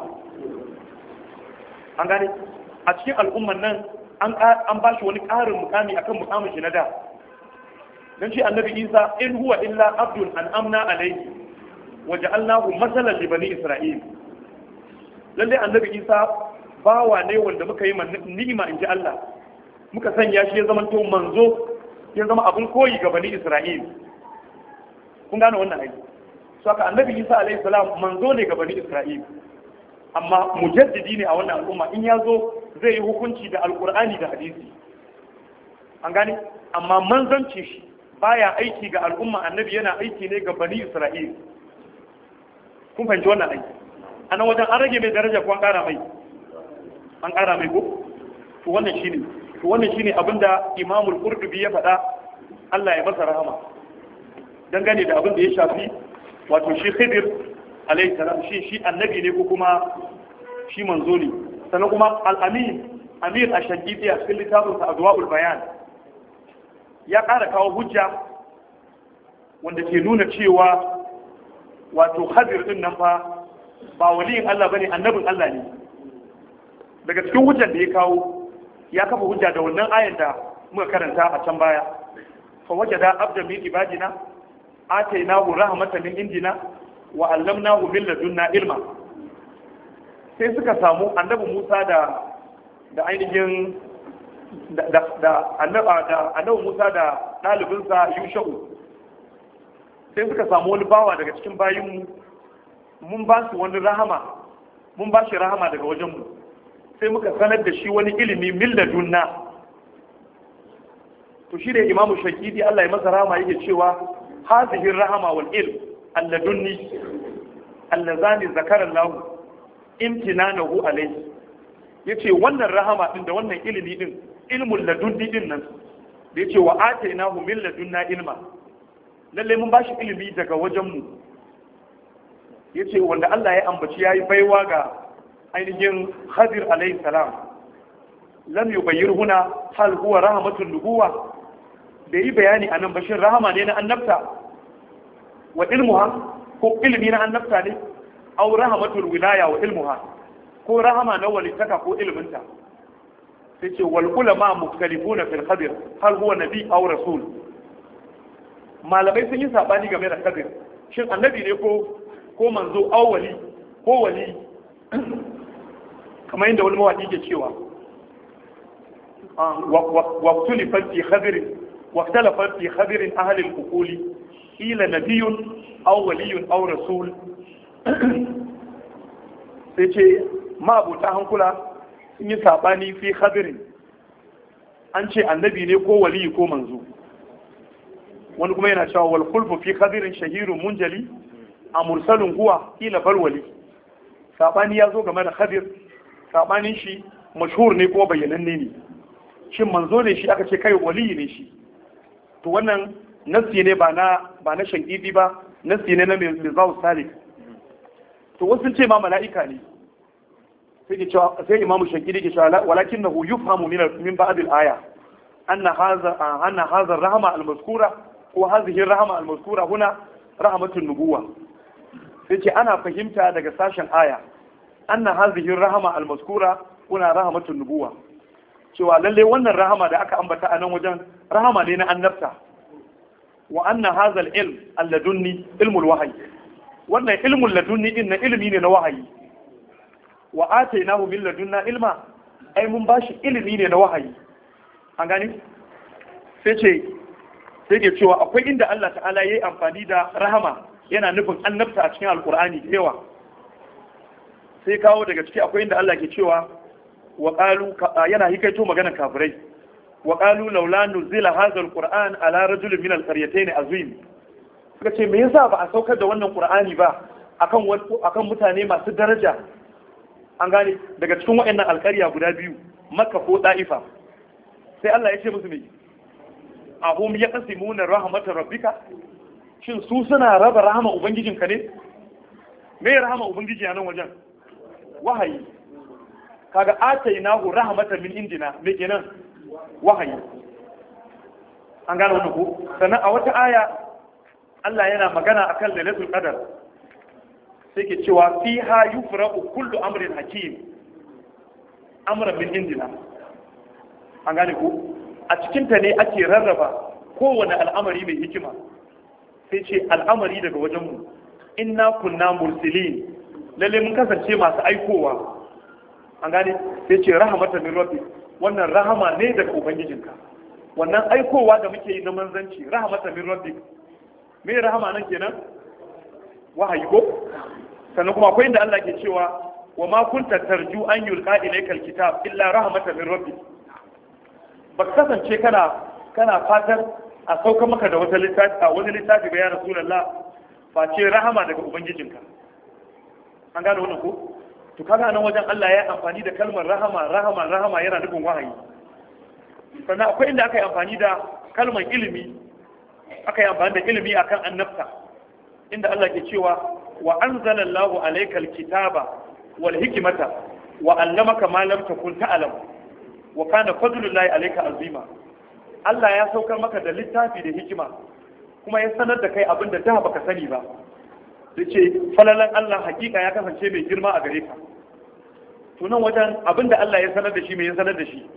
an gane a cikin al'umman nan an an bashi wani ƙarin mukami akan mukamin shi na da dan shi annabi isa in huwa illa abdun an amna alayhi wa ja'alnahu masalan li bani isra'il lalle annabi isa bawa ne wanda muka yi ni'ima in ji Allah muka sanya shi ya zama to manzo ya zama abin koyi ga bani Isra'il kun gane wannan aiki so aka annabi Isa alaihi salam manzo ne ga bani Isra'il amma mujaddidi ne a wannan al'umma in ya zo zai yi hukunci da alkur'ani da hadisi an gane amma manzanci shi baya aiki ga al'umma annabi yana aiki ne ga bani Isra'il kun fahimci wannan aiki a nan wajen an rage mai daraja ko an kara mai an ƙara mai ko to wannan shine to wannan shine abinda Imam al-Qurtubi ya faɗa Allah ya masa rahama dangane da abin da ya shafi wato shi Khidir alayhi salam shi shi annabi ne ko kuma shi manzo ne sannan kuma al-Amin Amir Ash-Shaqiqi a cikin littafin sa Adwaul Bayan ya ƙara kawo hujja wanda ke nuna cewa wato Khadir din nan fa ba waliyin Allah bane annabin Allah ne daga cikin hujjar da ya kawo ya kafa hujja da wannan ayan da muka karanta a can baya fa wajada abda min ibadina atainahu rahmatan min indina wa allamnahu min ladunna ilma sai suka samu annabi Musa da da ainihin da annabi Musa da ɗalibinsa Yusha'u sai suka samu wani bawa daga cikin bayinmu mun ba su wani rahama mun ba shi rahama daga wajenmu sai muka sanar da shi wani ilimi milladunna to shi da imamu shakidi Allah ya masa rahama yake cewa hazihi rahama wal ilm alladunni allazani zakara Allah imtinanahu alayhi yace wannan rahama din da wannan ilimi din ilmul ladunni din nan da yace wa atainahu min ladunna ilma lalle mun bashi ilimi daga wajenmu yace wanda Allah ya ambaci yayi baiwa ga ainihin Khadir alayhi salam lam yubayyir huna hal huwa rahmatul nubuwa da yi bayani anan bashin rahama ne na annabta wa ilmuha ko ilmi na annabta ne aw rahmatul wilaya wa ilmuha ko rahama na walitaka ko ilminta sai ce wal ulama mukhtalifuna fil khadir hal huwa nabi aw rasul malamai sun yi sabani game da khadir shin annabi ne ko ko manzo aw wali ko wali kamar yadda wani mawaki ke cewa wa tulifat fi khadir wa talafat fi khadir ahli al-uquli ila nabiyyun aw waliyyun aw rasul sai ce ma'abuta hankula sun yi sabani fi khadirin an ce annabi ne ko waliyi ko manzo wani kuma yana cewa wal khulfu fi khadirin shahirun munjali a mursalin huwa ila balwali sabani ya zo game da khadir sabanin shi mashhur ne ko bayyananne ne shin manzo ne shi aka ce kai waliyi ne shi to wannan nassi ne ba na ba na shankidi ba nassi ne na mizawu salik to wasu ce ma mala'ika ne sai ke cewa sai imamu shankidi ke cewa walakin nahu yufhamu min min ba'd al-aya anna hadha anna hadha rahma al-mazkura ko hadhihi rahma al-mazkura huna rahmatun nubuwa sai ce ana fahimta daga sashen aya anna hadhihi rahma al-mazkura huna rahmatun nubuwa cewa lalle wannan rahama da aka ambata a nan wajen rahama ne na annabta wa anna hadha al-ilm alladunni ilmul wahyi wannan ilmul ladunni din na ilmi ne na wahayi wa atainahu min ladunna ilma ai mun bashi ilimi ne na wahayi an gani sai ce sai ke cewa akwai inda Allah ta'ala yayi amfani da rahama yana nufin annabta a cikin alkur'ani da yawa sai kawo daga ciki akwai inda Allah ke cewa wa qalu yana hikaito maganar kafirai wa qalu laula nuzila hadha alquran ala rajulin min alqaryatayn azim suka ce me yasa ba a saukar da wannan qur'ani ba akan akan mutane masu daraja an gane daga cikin waɗannan alƙarya guda biyu makka ko da'ifa sai Allah ya ce musu me ahum yaqsimuna rahmatar rabbika shin su suna raba rahama ubangijinka ne me rahama ubangiji a nan wajen wahayi kaga atainahu rahmatan min indina me kenan wahayi an gane wannan ko sannan a wata aya Allah yana magana akan lailatul qadar sai ke cewa fiha yufraqu kullu amrin hakim amran min indina an gane ko a cikin ta ne ake rarraba kowane al'amari mai hikima sai ce al'amari daga wajenmu inna kunna mursilin lalle mun kasance masu aikowa an gane sai ce rahamatan min rabbi wannan rahama ne daga ubangijinka wannan aikowa da muke yi na manzanci rahamatan min rabbi me rahama nan kenan wahayi ko sannan kuma akwai inda Allah ke cewa wa ma kunta tarju an yulqa ilayka alkitab illa rahmatan min rabbi ba kasance kana kana fatan a sauka maka da wata littafi a wani littafi ga ya rasulullah face rahama daga ubangijinka an gane wannan ko to kaga nan wajen Allah ya amfani da kalmar rahama rahama rahama yana nufin wahayi sannan akwai inda aka yi amfani da kalmar ilimi aka yi amfani da ilimi akan annabta inda Allah ke cewa wa anzala Allahu alayka alkitaba wal hikmata wa allamaka ma lam takun ta'lam wa kana fadlullahi alayka azima Allah ya saukar maka da littafi da hikima kuma ya sanar da kai abin da da baka sani ba yace falalan Allah hakika ya kasance mai girma a gare ka to nan wajen abin da Allah ya sanar da shi mai ya sanar da shi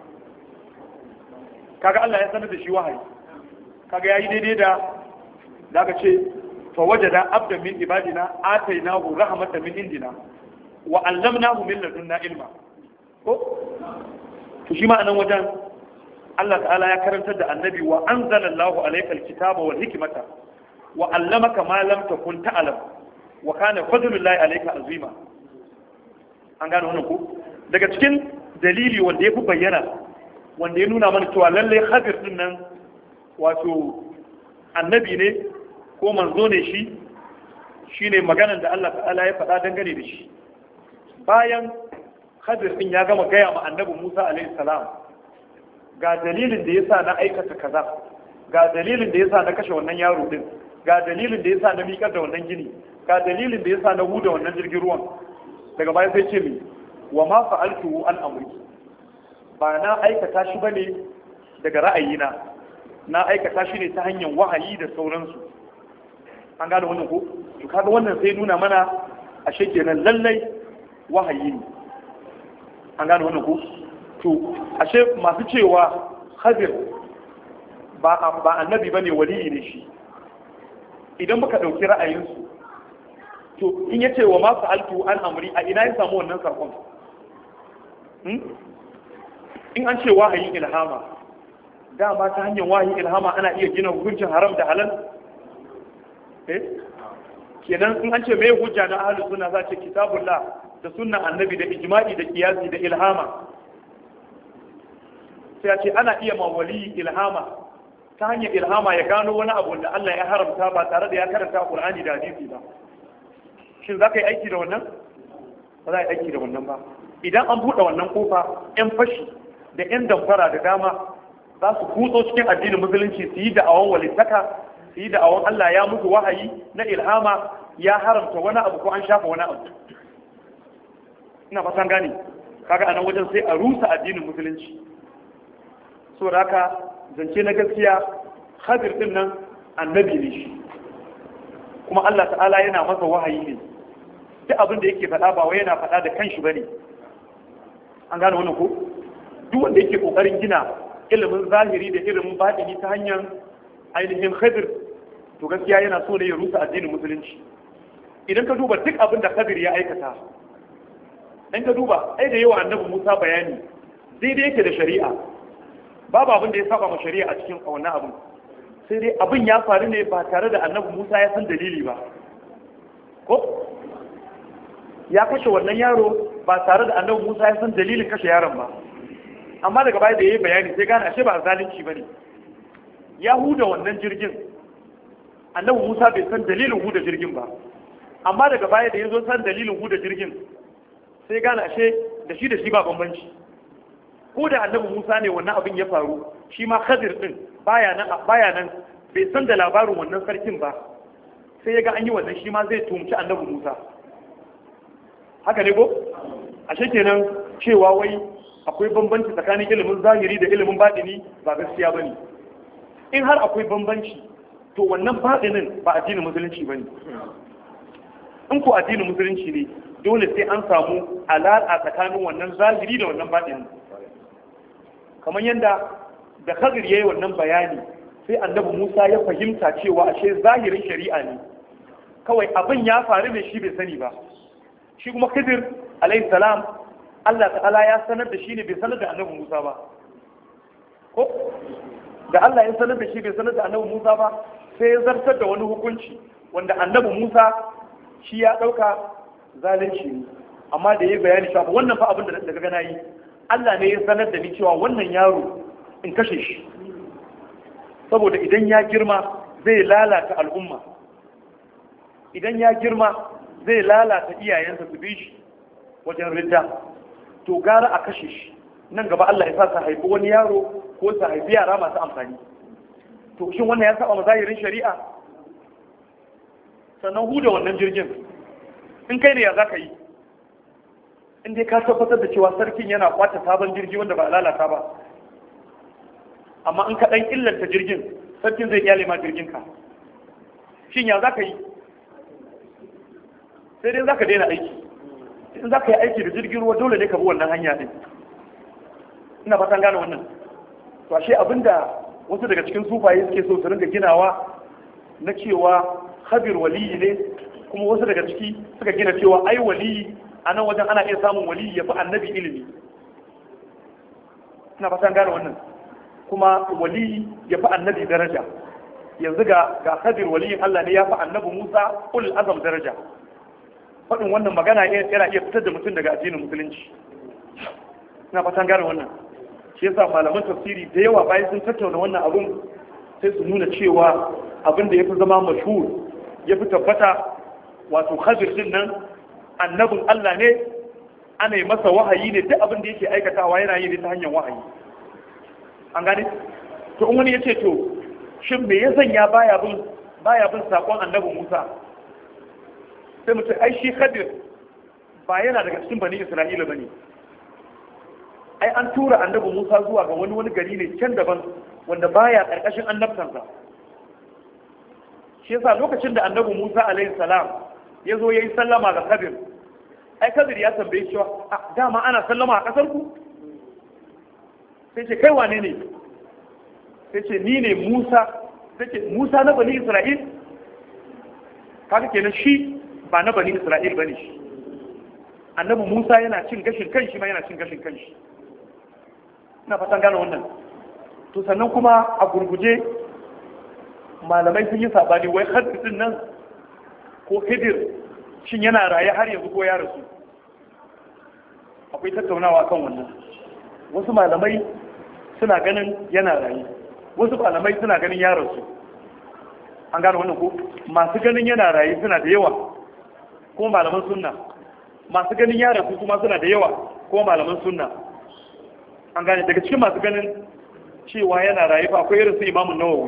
kaga Allah ya sanar da shi wahayi kaga yayi daidai da da aka ce fa wajada abdan min ibadina atainahu rahmatan min indina wa allamnahu min ladunna ilma ko to shi ma anan wajen Allah ta'ala ya karantar da annabi wa anzalallahu alaykal kitaba wal hikmata wa allamaka ma lam takun ta'lam wa kana fadlullahi alayka azima an gane wannan ko daga cikin dalili wanda ya fi bayyana wanda ya nuna mana cewa lallai hadir din nan wato annabi ne ko manzo ne shi shine maganan da Allah ta'ala ya faɗa dangane da shi bayan hadir din ya gama gaya ma annabi Musa alaihi salam ga dalilin da yasa na aikata kaza ga dalilin da yasa na kashe wannan yaro din ga dalilin da yasa na miƙar da wannan gini ga dalilin da yasa na huda wannan jirgin ruwan daga baya sai ce mi wa ma fa'altu an amri ba na aikata shi bane daga ra'ayina na aikata shi ne ta hanyar wahayi da sauransu an gane wannan ko to kaga wannan sai nuna mana ashe kenan lallai wahayi ne an gane wannan ko to ashe masu cewa hadir ba ba annabi bane waliyi ne shi idan muka dauki ra'ayinsu to in yace wa ma fa'altu an amri a ina ya samu wannan sakon in an ce wahayin ilhama dama ta hanyar wahayin ilhama ana iya gina hukuncin haram da halal eh kenan in an ce mai hujja na ahlus sunna za ce kitabullah da sunnan annabi da ijma'i da kiyasi da ilhama sai a ce ana iya mawali ilhama ta hanyar ilhama ya gano wani abu da Allah ya haramta ba tare da ya karanta Qur'ani da hadisi ba shin za ka yi aiki da wannan ba za a yi aiki da wannan ba idan an buɗe wannan kofa 'yan fashi da 'yan damfara da dama za su kutso cikin addinin musulunci su yi da'awan walittaka su yi da'awan Allah ya mutu wahayi na ilhama ya haramta wani abu ko an shafa wani abu ina fatan gane kaga anan wajen sai a rusa addinin musulunci so da haka zance na gaskiya hadir din nan annabi ne shi kuma Allah ta'ala yana masa wahayi ne duk abin da yake faɗa ba wai yana faɗa da kanshi bane an gane wannan ko duk wanda yake kokarin gina ilimin zahiri da ilimin batini ta hanyar ainihin khadir to gaskiya yana so ne ya rusa addinin musulunci idan ka duba duk abin da khadir ya aikata in ka duba ai da yawa annabi Musa bayani daidai yake da shari'a babu abin da ya saba ma shari'a a cikin wannan abin sai dai abin ya faru ne ba tare da annabi Musa ya san dalili ba ko ya kashe wannan yaro ba tare da annabi Musa ya san dalilin kashe yaron ba amma daga baya da yayi bayani sai gane ashe ba zalunci bane ya huda wannan jirgin annabi Musa bai san dalilin huda jirgin ba amma daga baya da yazo san dalilin huda jirgin sai gane ashe da shi da shi ba bambanci ko da annabi Musa ne wannan abin ya faru shi ma Khadir din baya nan baya nan bai san da labarin wannan sarkin ba sai ya ga an yi wannan shi ma zai tumci annabi Musa haka ne ko ashe kenan cewa wai akwai bambanci tsakanin ilimin zahiri da ilimin baɗini ba gaskiya bane in har akwai bambanci to wannan baɗinin ba addinin musulunci bane in ko addinin musulunci ne dole sai an samu alaƙa tsakanin wannan zahiri da wannan baɗinin kamar yadda da Khadir yayi wannan bayani sai annabi Musa ya fahimta cewa ashe zahirin shari'a ne kawai abin ya faru ne shi bai sani ba shi kuma Khidir alayhi salam Allah ta'ala ya sanar da shi ne bai sanar da annabi Musa ba ko da Allah ya sanar da shi bai sanar da annabi Musa ba sai ya zartar da wani hukunci wanda annabi Musa shi ya dauka zalunci ne amma da ya bayani cewa wannan fa abin da daga gana yi Allah ne ya sanar da ni cewa wannan yaro in kashe shi saboda idan ya girma zai lalata al'umma idan ya girma zai lalata iyayensa su bi shi wajen ridda to gara a kashe shi nan gaba Allah ya sa su haifi wani yaro ko su haifi yara masu amfani to shin wannan ya saba mazahirin shari'a sannan huda wannan jirgin in kai ne ya za ka yi in dai ka tabbatar da cewa sarkin yana kwata sabon jirgi wanda ba lalata ba amma in ka ɗan illanta jirgin sarkin zai kyale ma jirgin ka shin ya za ka yi sai dai za ka daina aiki in za ka yi aiki da jirgin ruwa dole ne ka bi wannan hanya ɗin ina fatan gane wannan to ashe abinda wasu daga cikin sufaye suke so su ringa ginawa na cewa habir waliyi ne kuma wasu daga ciki suka gina cewa ai waliyi a nan wajen ana iya samun waliyi ya fi annabi ilimi ina fatan gane wannan kuma wali ya fi annabi daraja yanzu ga ga Khadir waliyin Allah ne ya fi annabi Musa ul azam daraja faɗin wannan magana yana iya fitar da mutum daga addinin musulunci ina fatan gane wannan shi yasa malaman tafsiri da yawa bayan sun tattauna wannan abun sai su nuna cewa abin da ya fi zama mashhur ya fi tabbata wato Khadir din nan annabin Allah ne ana yi masa wahayi ne duk abin da yake aikatawa yana yi ne ta hanyar wahayi an gane to in wani ya ce to shin me ya sanya baya bin baya bin sakon annabi Musa sai mutum ai shi Khadir ba yana daga cikin bani Isra'ila bane ai an tura annabi Musa zuwa ga wani wani gari ne can daban wanda baya karkashin annabtansa shi yasa lokacin da annabi Musa alaihi salam ya zo yayi sallama ga Khadir ai Khadir ya tambaye shi a dama ana sallama a kasar ku sai ce kai wane ne sai ce ni ne Musa sai ce Musa na bani Isra'il kaga kenan shi ba na bani Isra'il bane shi annabi Musa yana cin gashin kanshi ma yana cin gashin kanshi ina fatan gane wannan to sannan kuma a gurguje malamai sun yi sabani wai Khadir din nan ko Khidir shin yana raye har yanzu ko ya rasu akwai tattaunawa kan wannan wasu malamai suna ganin yana raye wasu malamai suna ganin ya rasu an gano wannan ko masu ganin yana raye suna da yawa ko malaman sunna masu ganin ya rasu kuma suna da yawa ko malaman sunna an gane daga cikin masu ganin cewa yana raye fa akwai irin su imamun nawawi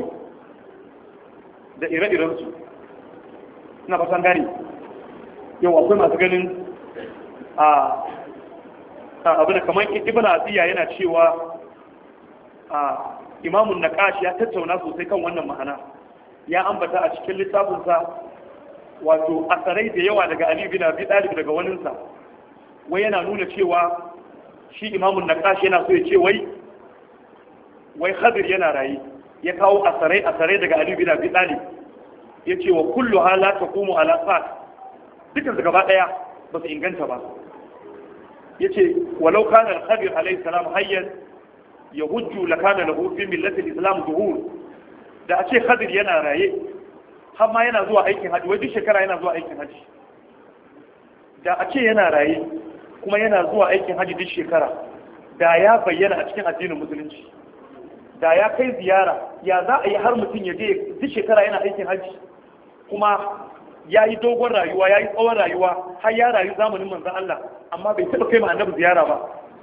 da ire-iren su ina fasan gane yau akwai masu ganin a abu da kamar ibn asiya yana cewa a imamun naqash ya tattauna sosai kan wannan ma'ana ya ambata a cikin littafinsa wato asarai da yawa daga ali bin abi talib daga waninsa wai yana nuna cewa shi imamun naqash yana so ya ce wai wai khadir yana rayi ya kawo asarai asarai daga ali bin abi talib ya ce wa kullu hala taqumu ala sat dukkan su gaba daya ba su inganta ba ya ce walau kana al-khadir alayhi salam hayyan ya hujju la kana lahu fi millati al-islam zuhur da a ce khadir yana raye har ma yana zuwa aikin haji wai duk shekara yana zuwa aikin haji da a ce yana raye kuma yana zuwa aikin haji duk shekara da ya bayyana a cikin addinin musulunci da ya kai ziyara ya za a yi har mutum ya je duk shekara yana aikin haji kuma ya yi dogon rayuwa ya yi tsawon rayuwa har ya rayu zamanin manzan Allah amma bai taɓa kai ma annabi ziyara ba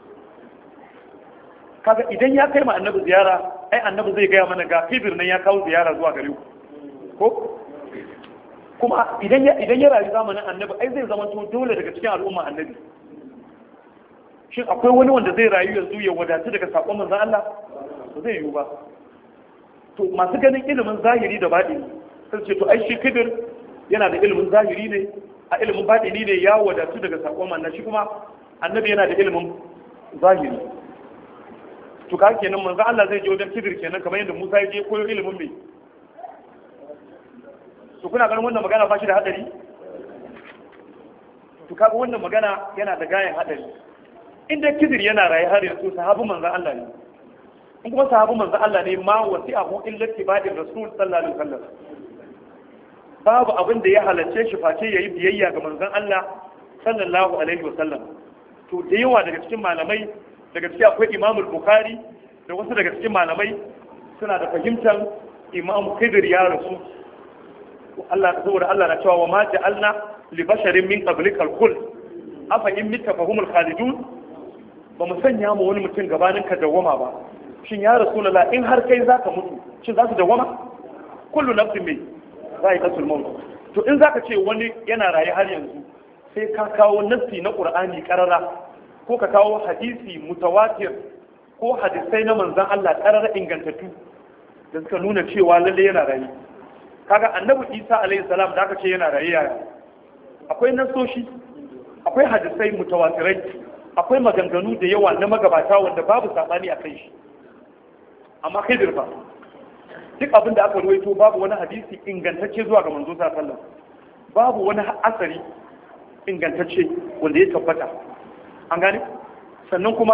kaga idan ya kai ma annabi ziyara ai annabi zai gaya mana ga fibir nan ya kawo ziyara zuwa gare ku ko kuma idan ya idan ya rayu zamanin annabi ai zai zama to dole daga cikin al'umma annabi shin akwai wani wanda zai rayu yanzu ya wadatu daga sakon manzan Allah ba zai yiwu ba to masu ganin ilimin zahiri da baɗini sun ce to ai shi kibir yana da ilimin zahiri ne a ilimin baɗini ne ya wadatu daga sakon manna shi kuma annabi yana da ilimin zahiri to ka kenan manzo Allah zai je wajen kibir kenan kamar yadda Musa ya je koyo ilimin mai to kuna ganin wannan magana ba shi da hadari to kaga wannan magana yana da gayan hadari inda kibir yana raye har yanzu sahabu manzo Allah ne in kuma sahabu manzo Allah ne ma wasi'ahu illa tibadin rasul sallallahu alaihi wasallam babu abin da ya halarce shi face yayi biyayya ga manzon Allah sallallahu alaihi wasallam to da yawa daga cikin malamai daga cikin akwai Imam Bukhari da wasu daga cikin malamai suna da fahimtar Imam Khidir ya rasu Allah saboda Allah na cewa wa ma ja'alna li basharin min qablikal khuld afa in mitta fahumul khalidun ba mu sanya mu wani mutum gabanin ka dawwama ba shin ya rasulullah in har kai zaka mutu shin za su dawwama kullu nafsin mai zai kasul maut to in zaka ce wani yana raye har yanzu sai ka kawo nassi na qur'ani karara ko ka kawo hadisi mutawatir ko hadisai na manzon Allah karara ingantattu da suka nuna cewa lalle yana raye kaga annabi Isa alaihi salam da aka ce yana raye yaya akwai nasoshi akwai hadisai mutawatirai akwai maganganu da yawa na magabata wanda babu sabani a kai shi amma kai dirfa duk abin da aka ruwaito babu wani hadisi ingantacce zuwa ga manzo sallallahu babu wani asari ingantacce wanda ya tabbata an gane sannan kuma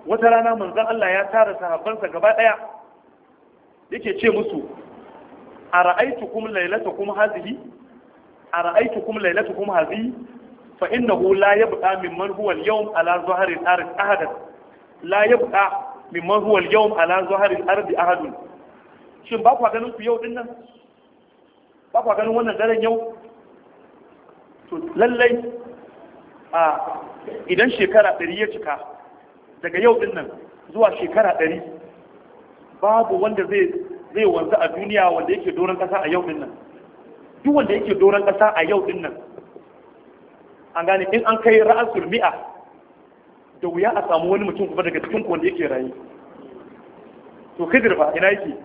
wata rana manzon Allah ya tara sahabbansa gaba daya yake ce musu ara'aytukum laylatakum hadhihi ara'aytukum laylatakum hadhihi fa innahu la yabqa mimman huwa al-yawm ala zahri al-ard ahadan la yabqa mimman huwa al-yawm ala zahri al-ard ahadun shin ba ku ganin ku yau din nan ba ku ganin wannan daren yau to lallai a idan shekara ɗari ya cika daga yau din nan zuwa shekara ɗari babu wanda zai zai wanzu a duniya wanda yake doron ƙasa a yau din nan duk wanda yake doron ƙasa a yau din nan an gane in an kai ra'asul mi'a da wuya a samu wani mutum kuma daga cikin wanda yake rayu to khidir ba ina yake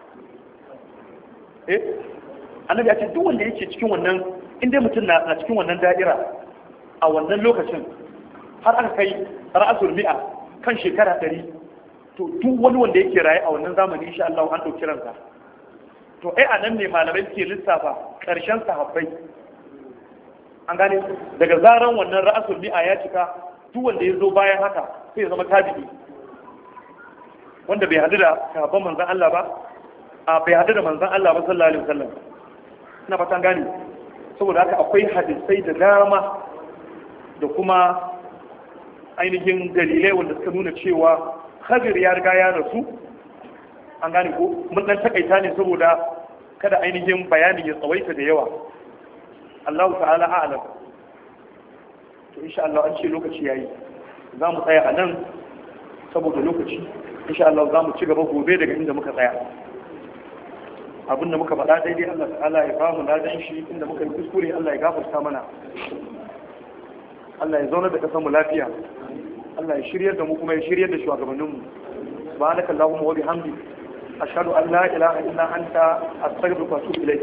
eh annabi ya ce duk wanda yake cikin wannan in dai mutum na cikin wannan da'ira a wannan lokacin har aka kai ra'asul mi'a kan shekara ɗari to duk wani wanda yake raye a wannan zamani insha Allah an ɗauki ransa to ai a nan ne malamai suke lissafa ƙarshen sahabbai an gane daga zaran wannan ra'asul mi'a ya cika duk wanda ya zo bayan haka sai ya zama tabi'i wanda bai hadu da sahabban manzon Allah ba a bai hadu da manzon Allah ba sallallahu alaihi wasallam ina fatan gane saboda haka akwai hadisai da dama da kuma ainihin dalilai wanda suka nuna cewa Khadir ya riga ya rasu an gane ko mun dan takaita ne saboda kada ainihin bayanin ya tsawaita da yawa Allah ta'ala a'lam to insha Allah an ce lokaci yayi za mu tsaya a nan saboda lokaci insha Allah za mu ci gaba gobe daga inda muka tsaya abin da muka faɗa daidai Allah ta'ala ya ba mu ladan shi inda muka yi kuskure Allah ya gafarta mana Allah ya zauna da kasar mu lafiya Allah ya shiryar da mu kuma ya shiryar da shugabanninmu subhanaka allahumma wa bihamdi ashhadu an la ilaha illa anta astaghfiruka wa atubu ilayk